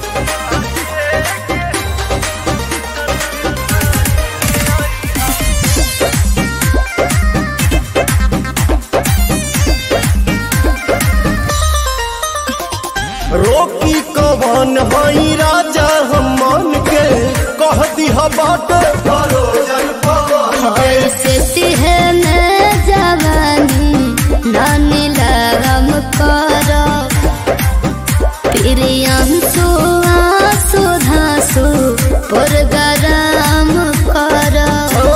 रोकी कवन हई राजा हम मन के कह दिहा बाटे भरोजन पवन ऐसे तिहने जवानी नानी लगम करो प्रियंसु आंसू धांसु पुरगराम करो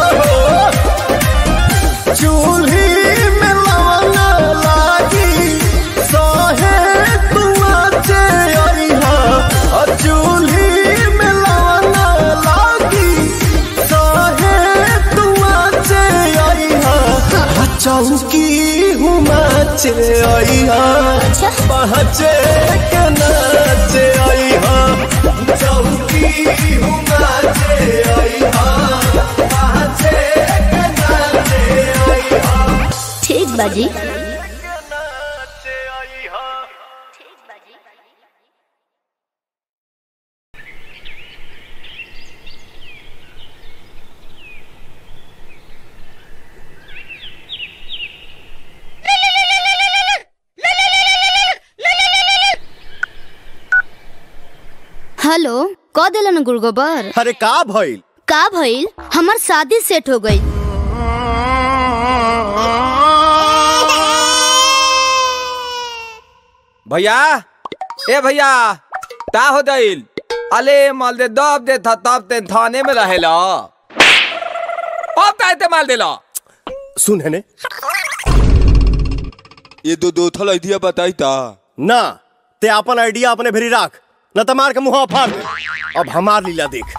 चूल्ही में लवन लागी सहे तुआ चे अइहा आ चूल्ही में लवन लागी सहे तुआ चे अइहा आ चौकी हुमा चे अइहा पहचे के नाचे अइहा चौकी हुमा चे अइहा पहचे के नाचे अइहा ठीक बाजी हेलो क दिलन गुड़गोबर अरे का भइल का भइल हमार शादी सेट हो गई भैया ए भैया का हो दिल अले माल दे दब दे था तब ते थाने में रहेला अब का ते माल देला सुन है ने ये दो दो थल आइडिया बताई ता ना ते अपन आइडिया अपने भेरी राख न त मार के मुंह फाड़ दे अब हमार लीला देख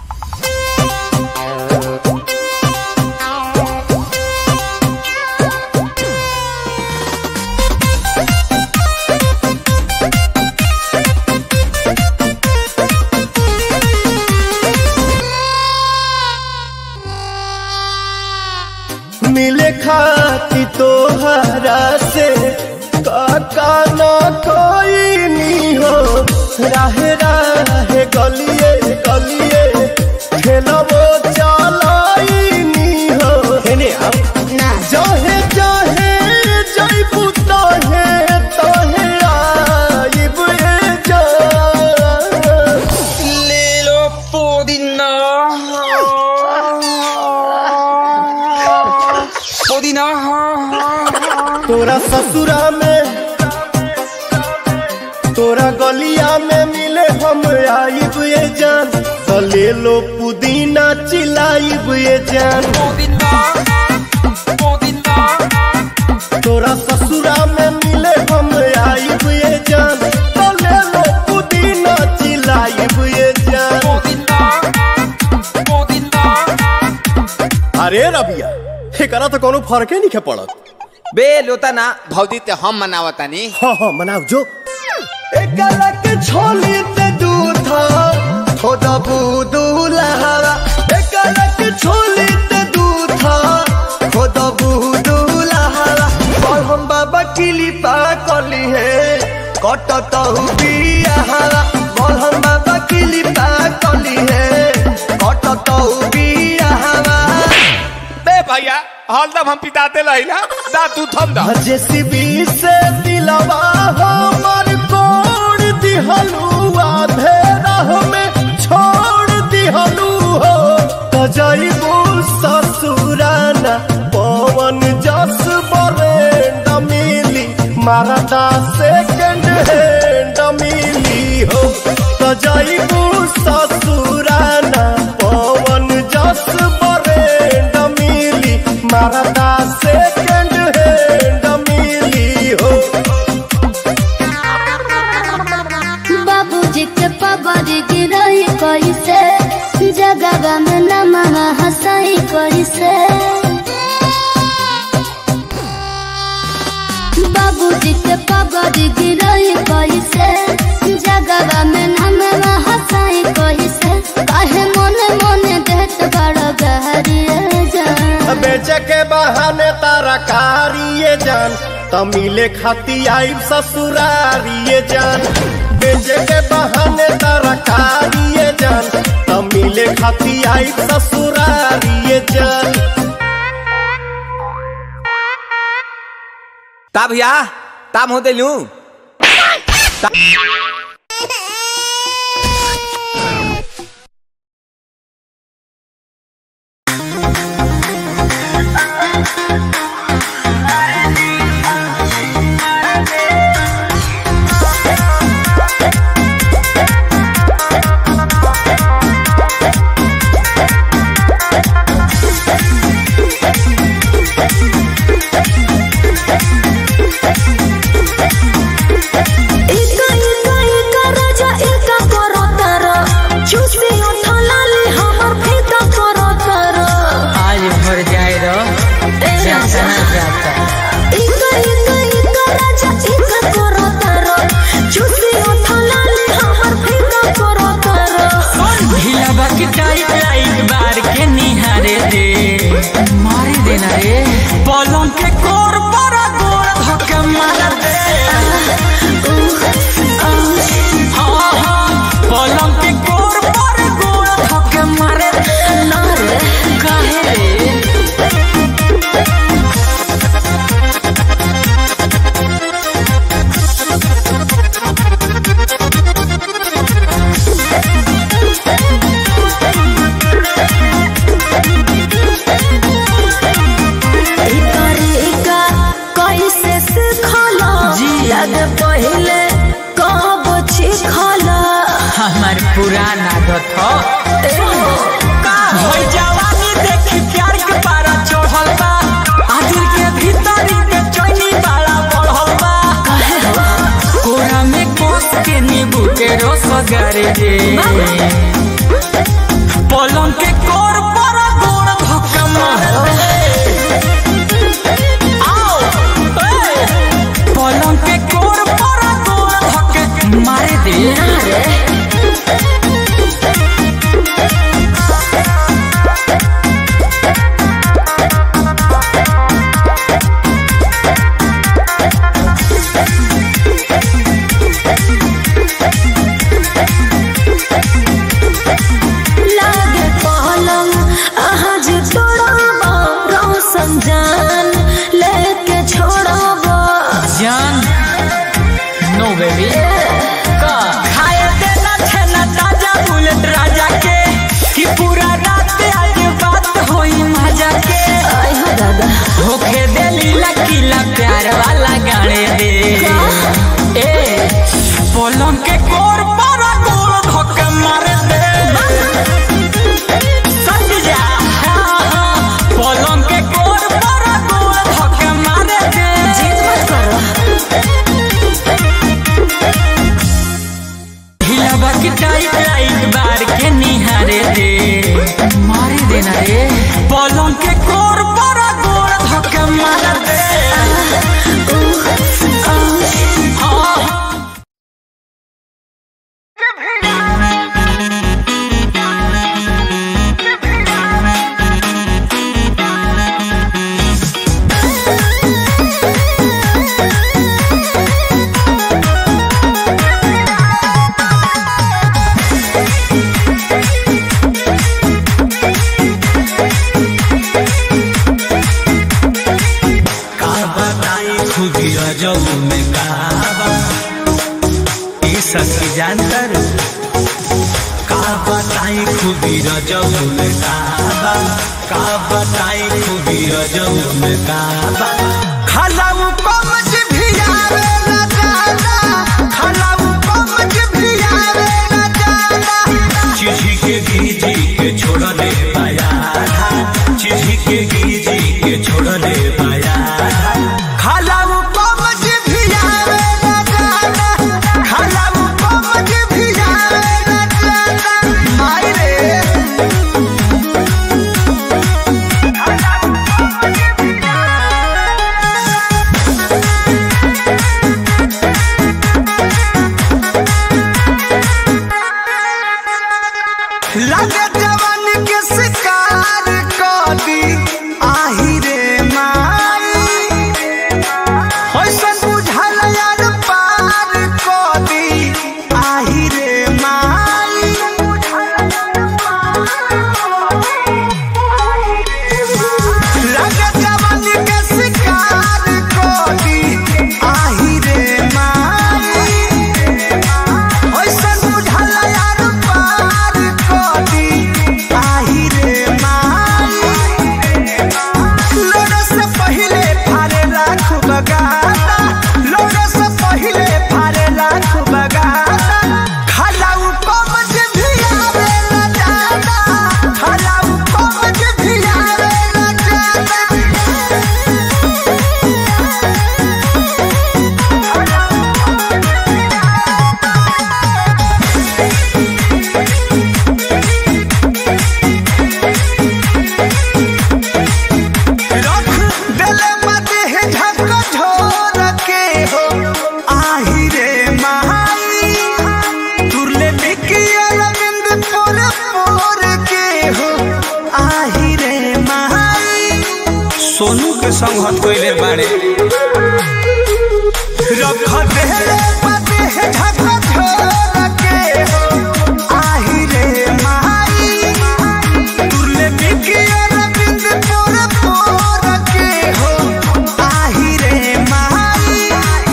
मिले खाती तोहरा से काका न कोई नी हो राहे राहे गलिए गलिए खेलबो चलाई नी हो हेने आप ना जहे जहे जइबू तहे तहे आइब ए जान ले लो पुदीना पुदीना तोरा ससुरा में तोरा गलिया में मिले हम आइब ये जान तो ले लो पुदीना चिलाइब ये जान तोरा ससुरा में मिले हम आइब ये जान तो ले लो पुदीना चिलाइब ये जान अरे रबिया एकरा तो कोनो फर्के नहीं पड़त बे लोता ना भौजी ते हम मनावतानी हाँ हाँ मनाओ जो एकरा के छोली ते दूधा थोड़ा बूदू लहरा एकरा के छोली ते दूधा थोड़ा बूदू कटतहु बियाहवा बलहम बाबा किली पा कली है कटतहु बियाहवा बे भैया हरदम हम पिताते रहिला दा तू थम दा जेसीबी से दिलवा हमर कोड़ दिहलू आधे राह में छोड़ दिहलू हो त जइबू ससुराना पवन जस बरेंड मिली मारदा सेकंड हैंड मिली हो त जइबू ससुराना पवन जस बरेंड मिली मारदा सेकंड हैंड मिली हो बाबूजी के पगड़ गिरई कैसे जगह में नमः हंसई कैसे बाबूजी के पगड़ गिरई कैसे जगह में नमः हंसई कैसे काहे मोने मोने देत बड़ गहरिए जान बेचे के बहाने तारा कारिए जान तमिले खाती आई ससुरारिए जान बेचे के बहाने तारा कारिए जान तमिले खाती आई ससुरारिए जान ता भैया ताम होते लू इका इका इका राजा इका करो तारा चूसी उठा लाली हमर फीका करो तारा आज भर जाए रो ए राजा जाता इका इका इका राजा इका करो तारा चूसी उठा लाली हमर फीका करो तारा ढीला बाकी टाइट लाइट बार के निहारे दे मारे देना रे पलंग के कोर पर गोड़ धक्के मार दे हाँ हाँ पलंग के कोर पर गोड़ धक्के मारे दे ना रे काहे रे इका रे इका कैसे सिखला जी। लग पहिले कब छिखला हमार पुराना आदत हो होई जवानी देखी प्यार के पारा चढ़ल बा आदिल के भीतर के चोनी बाड़ा बढ़ल बा कोरा में कोस के नींबू के रस गारे दे पलंग के कोर पर गोड़ धक्का मार दे आओ ए, पलंग के कोर पर गोड़ धक्के मारे दे लागे पलंग आहा जे तोड़ाबा रोशन जान लेके छोड़ाबा जान नो बेबी का खाए देना छेना ताजा बुलेट राजा के कि पूरा रात आज बात होई मजा के आई हो दादा होके दे लीला किला प्यार वाला गाने दे ए पलंग के कोर पर गोड़ धक्का मार दे सच जा हाँ, हाँ, पलंग के कोर पर गोड़ धक्का मार दे जिद मत करो हिलावा की टाइट लाइट बार के निहारे दे मारे देना रे पलंग के कोर पर गोड़ धक्का मार दे रजऊ में काबा ई सखी जानतर का बताई खूबी रजऊ में काबा का बताई खूबी रजऊ में काबा खलाऊ कमज भी आवे न जाना खलाऊ कमज भी आवे न जाना चिढ़ी के गीजी के छोड़ दे पाया चिढ़ी के गीजी के छोड़ दे पाया खलाऊ कमज भी आवे न जाना खलाऊ कमज भी आवे न जाना माई रे लगे जवान के शिकार कर दी आही रे माई होइसन बुझल यार पार कर दी आही रे माई लगे जवान के शिकार कर दी आही रे माई होइसन बुझल यार पार कर दी आही रे माई लोड़ा से पहिले फारे लाख बगाता लोड़ा से पहिले फारे लाख बगाता खलाऊ कमज भी आवे न जाना खलाऊ कमज भी आवे न जाना रख देले मते है झक झोर के हो आही रे महाई तुरले बिकी अरविंद पोर पोर के हो आही रे महाई सोनू के संग हत कोइले बाड़े रख देले मते है झक झोर के हो आही रे महाई तुरले बिकी अरविंद पोर पोर के हो आही रे महाई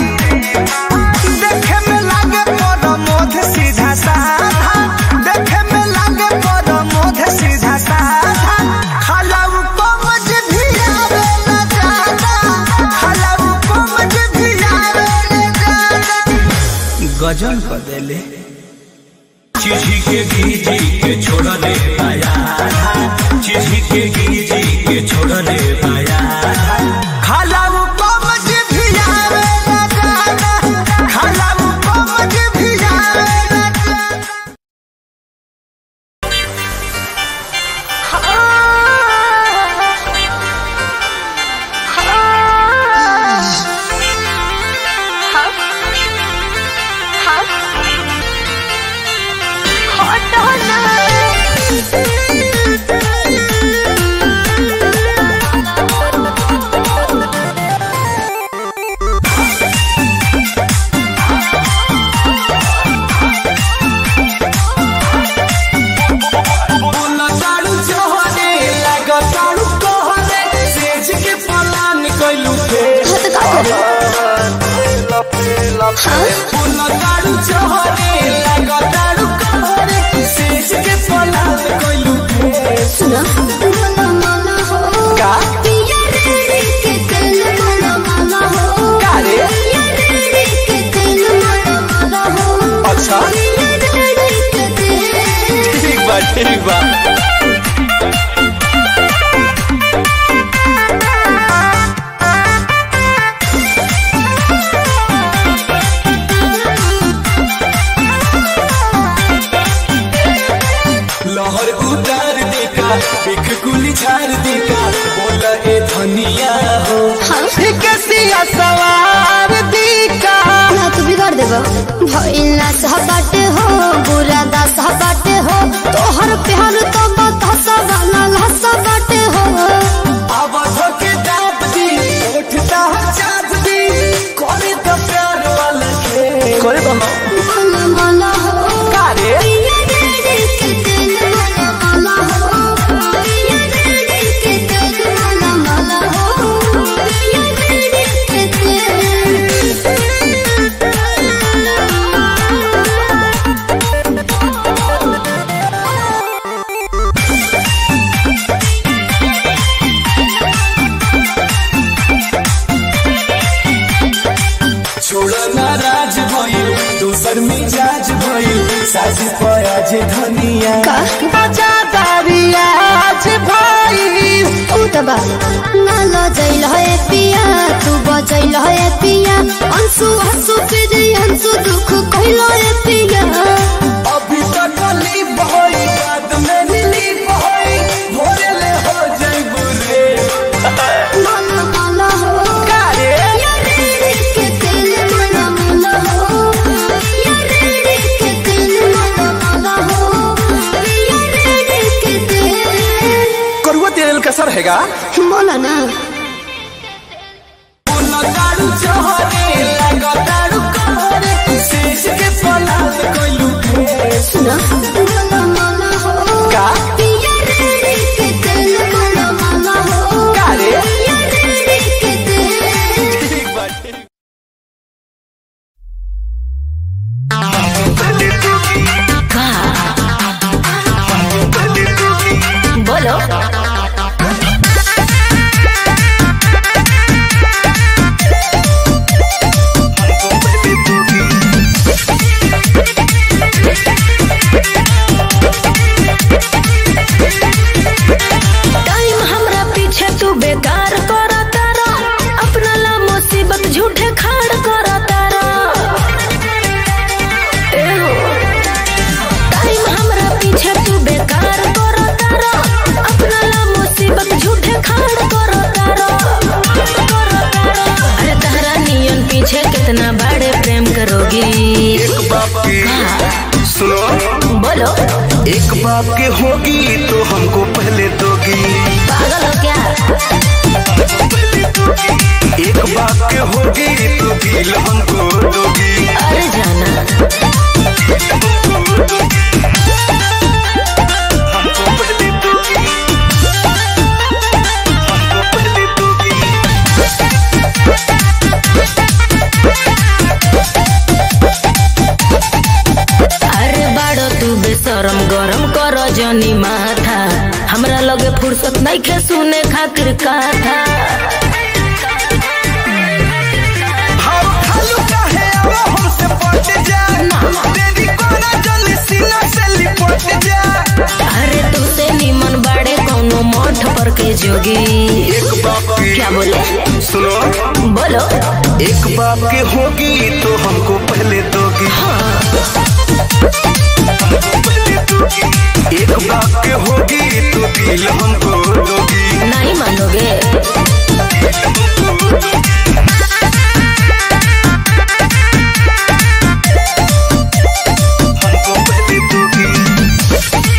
देखे में लागे बड़ मोध सीधा साधा देखे में लागे बड़ मोध सीधा साधा खलाऊ कमज भी आवे न जाना खलाऊ कमज भी आवे न जाना गजन कर देले चिढ़ी के गीजी के छोड़ दे पाया चिढ़ी के गीजी के छोड़ दे पाया खलाऊ कमज भी आवे न जाना खलाऊ कमज भी आवे न जाना तारू चोहरे लगा तारू कहरे सेज के पलान कइलू थे तारू चोहरे लगा तारू कहरे सेज के पलान कइलू थे का का रे अच्छा ठीक बा ठीक बा लहर उतार देका एक गुली झाड़ देका बोला ए धनिया हो कसिया सवार दी का ना तू बिगाड़ देबो भइल ना सहबाटे हो बुरा दा सहबाटे हो तोहर प्यार तो बतासा वाला लहसा बाटे हो अब धोके दाब दी उठता चाँद दी करे तो प्यार वाला खेल करे तो मन मन हो का रे पिया रे के दिल मन मन हो पिया रे के दिल मन मन हो पिया रे के दिल छोड़ा नाराज भइल दोसर मिजाज भइल साजी पयाज धनिया बजादारिया आज भाई ऊ त बा ना लजैल है पिया तू बजैल है पिया अंशु हंसु फिर अंशु दुख कहल है पिया अभी तक गली बहई बाद में नीली बहई भोरे ले हो जाइबू रे मन मन हो कारे या रे के दिल मन मन हो या रे के दिल मन मन हो या रे के दिल करुआ तेल का सर हैगा बोला ना लगाड़ू चहरे लगाड़ू कहरे शेष के पलाद कइलू के सुना मन मन हो का पिया रे के दिल मन मन हो कारे या रे के दिल बोलो टाइम हमरा पीछे तू बेकार कर तारा अपना ला मुसीबत झूठे खाड़ कर तारा ए हो टाइम हमरा पीछे तू बेकार कर तारा अपना ला मुसीबत झूठे खाड़ कर तारा अरे तारा नियन पीछे कितना बड़े प्रेम करोगी एक बाप की सुनो बोलो एक बाप के होगी तो हमको पहले दोगी पागल हो क्या एक बाप के होगी तो दिल हमको दोगी अरे जाना हमको पहले दोगी हमको पहले दोगी अरे बाड़ो तू बेशरम गरम कर जनी माथा हमरा लगे फुर्सत नहीं खे सुने खातिर कथा भाव खालू काहे अब हमसे पट जा तेरी कोना जल्दी सीना से लिपट जा अरे तू से निमन बाड़े कोनो मठ पर के जोगी एक बाप की क्या बोले सुनो बोलो एक बाप के होगी तो हमको पहले दोगी एक बाप के होगी तो दिल हमको दोगी नहीं मानोगे हमको पहले दोगी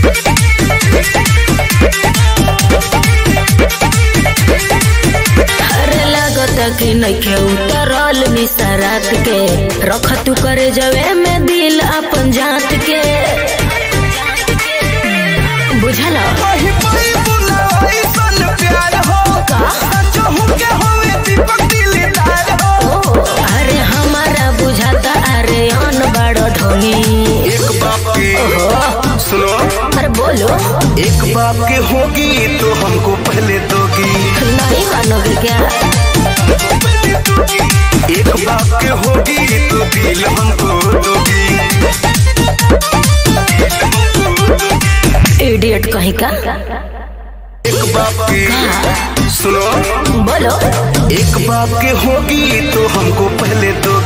अरे लगता कि नहीं खे उतरल निसरात के रख तू करे जवे में दिल अपन जात के बुझल वही पई बुलाई सन प्यार हो का? सचो हूँ के होवे दीपक दिलदार हो ओ अरे हमारा बुझाता अरे अन बड़ो ढोनी एक बाप के सुनो अरे बोलो एक बाप के होगी तो हमको पहले दोगी नहीं मानोगे क्या एक बाप के होगी तो दिल हमको दोगी इडियट कहीं का एक बाप के सुनो बोलो एक बाप के होगी तो हमको पहले दोगी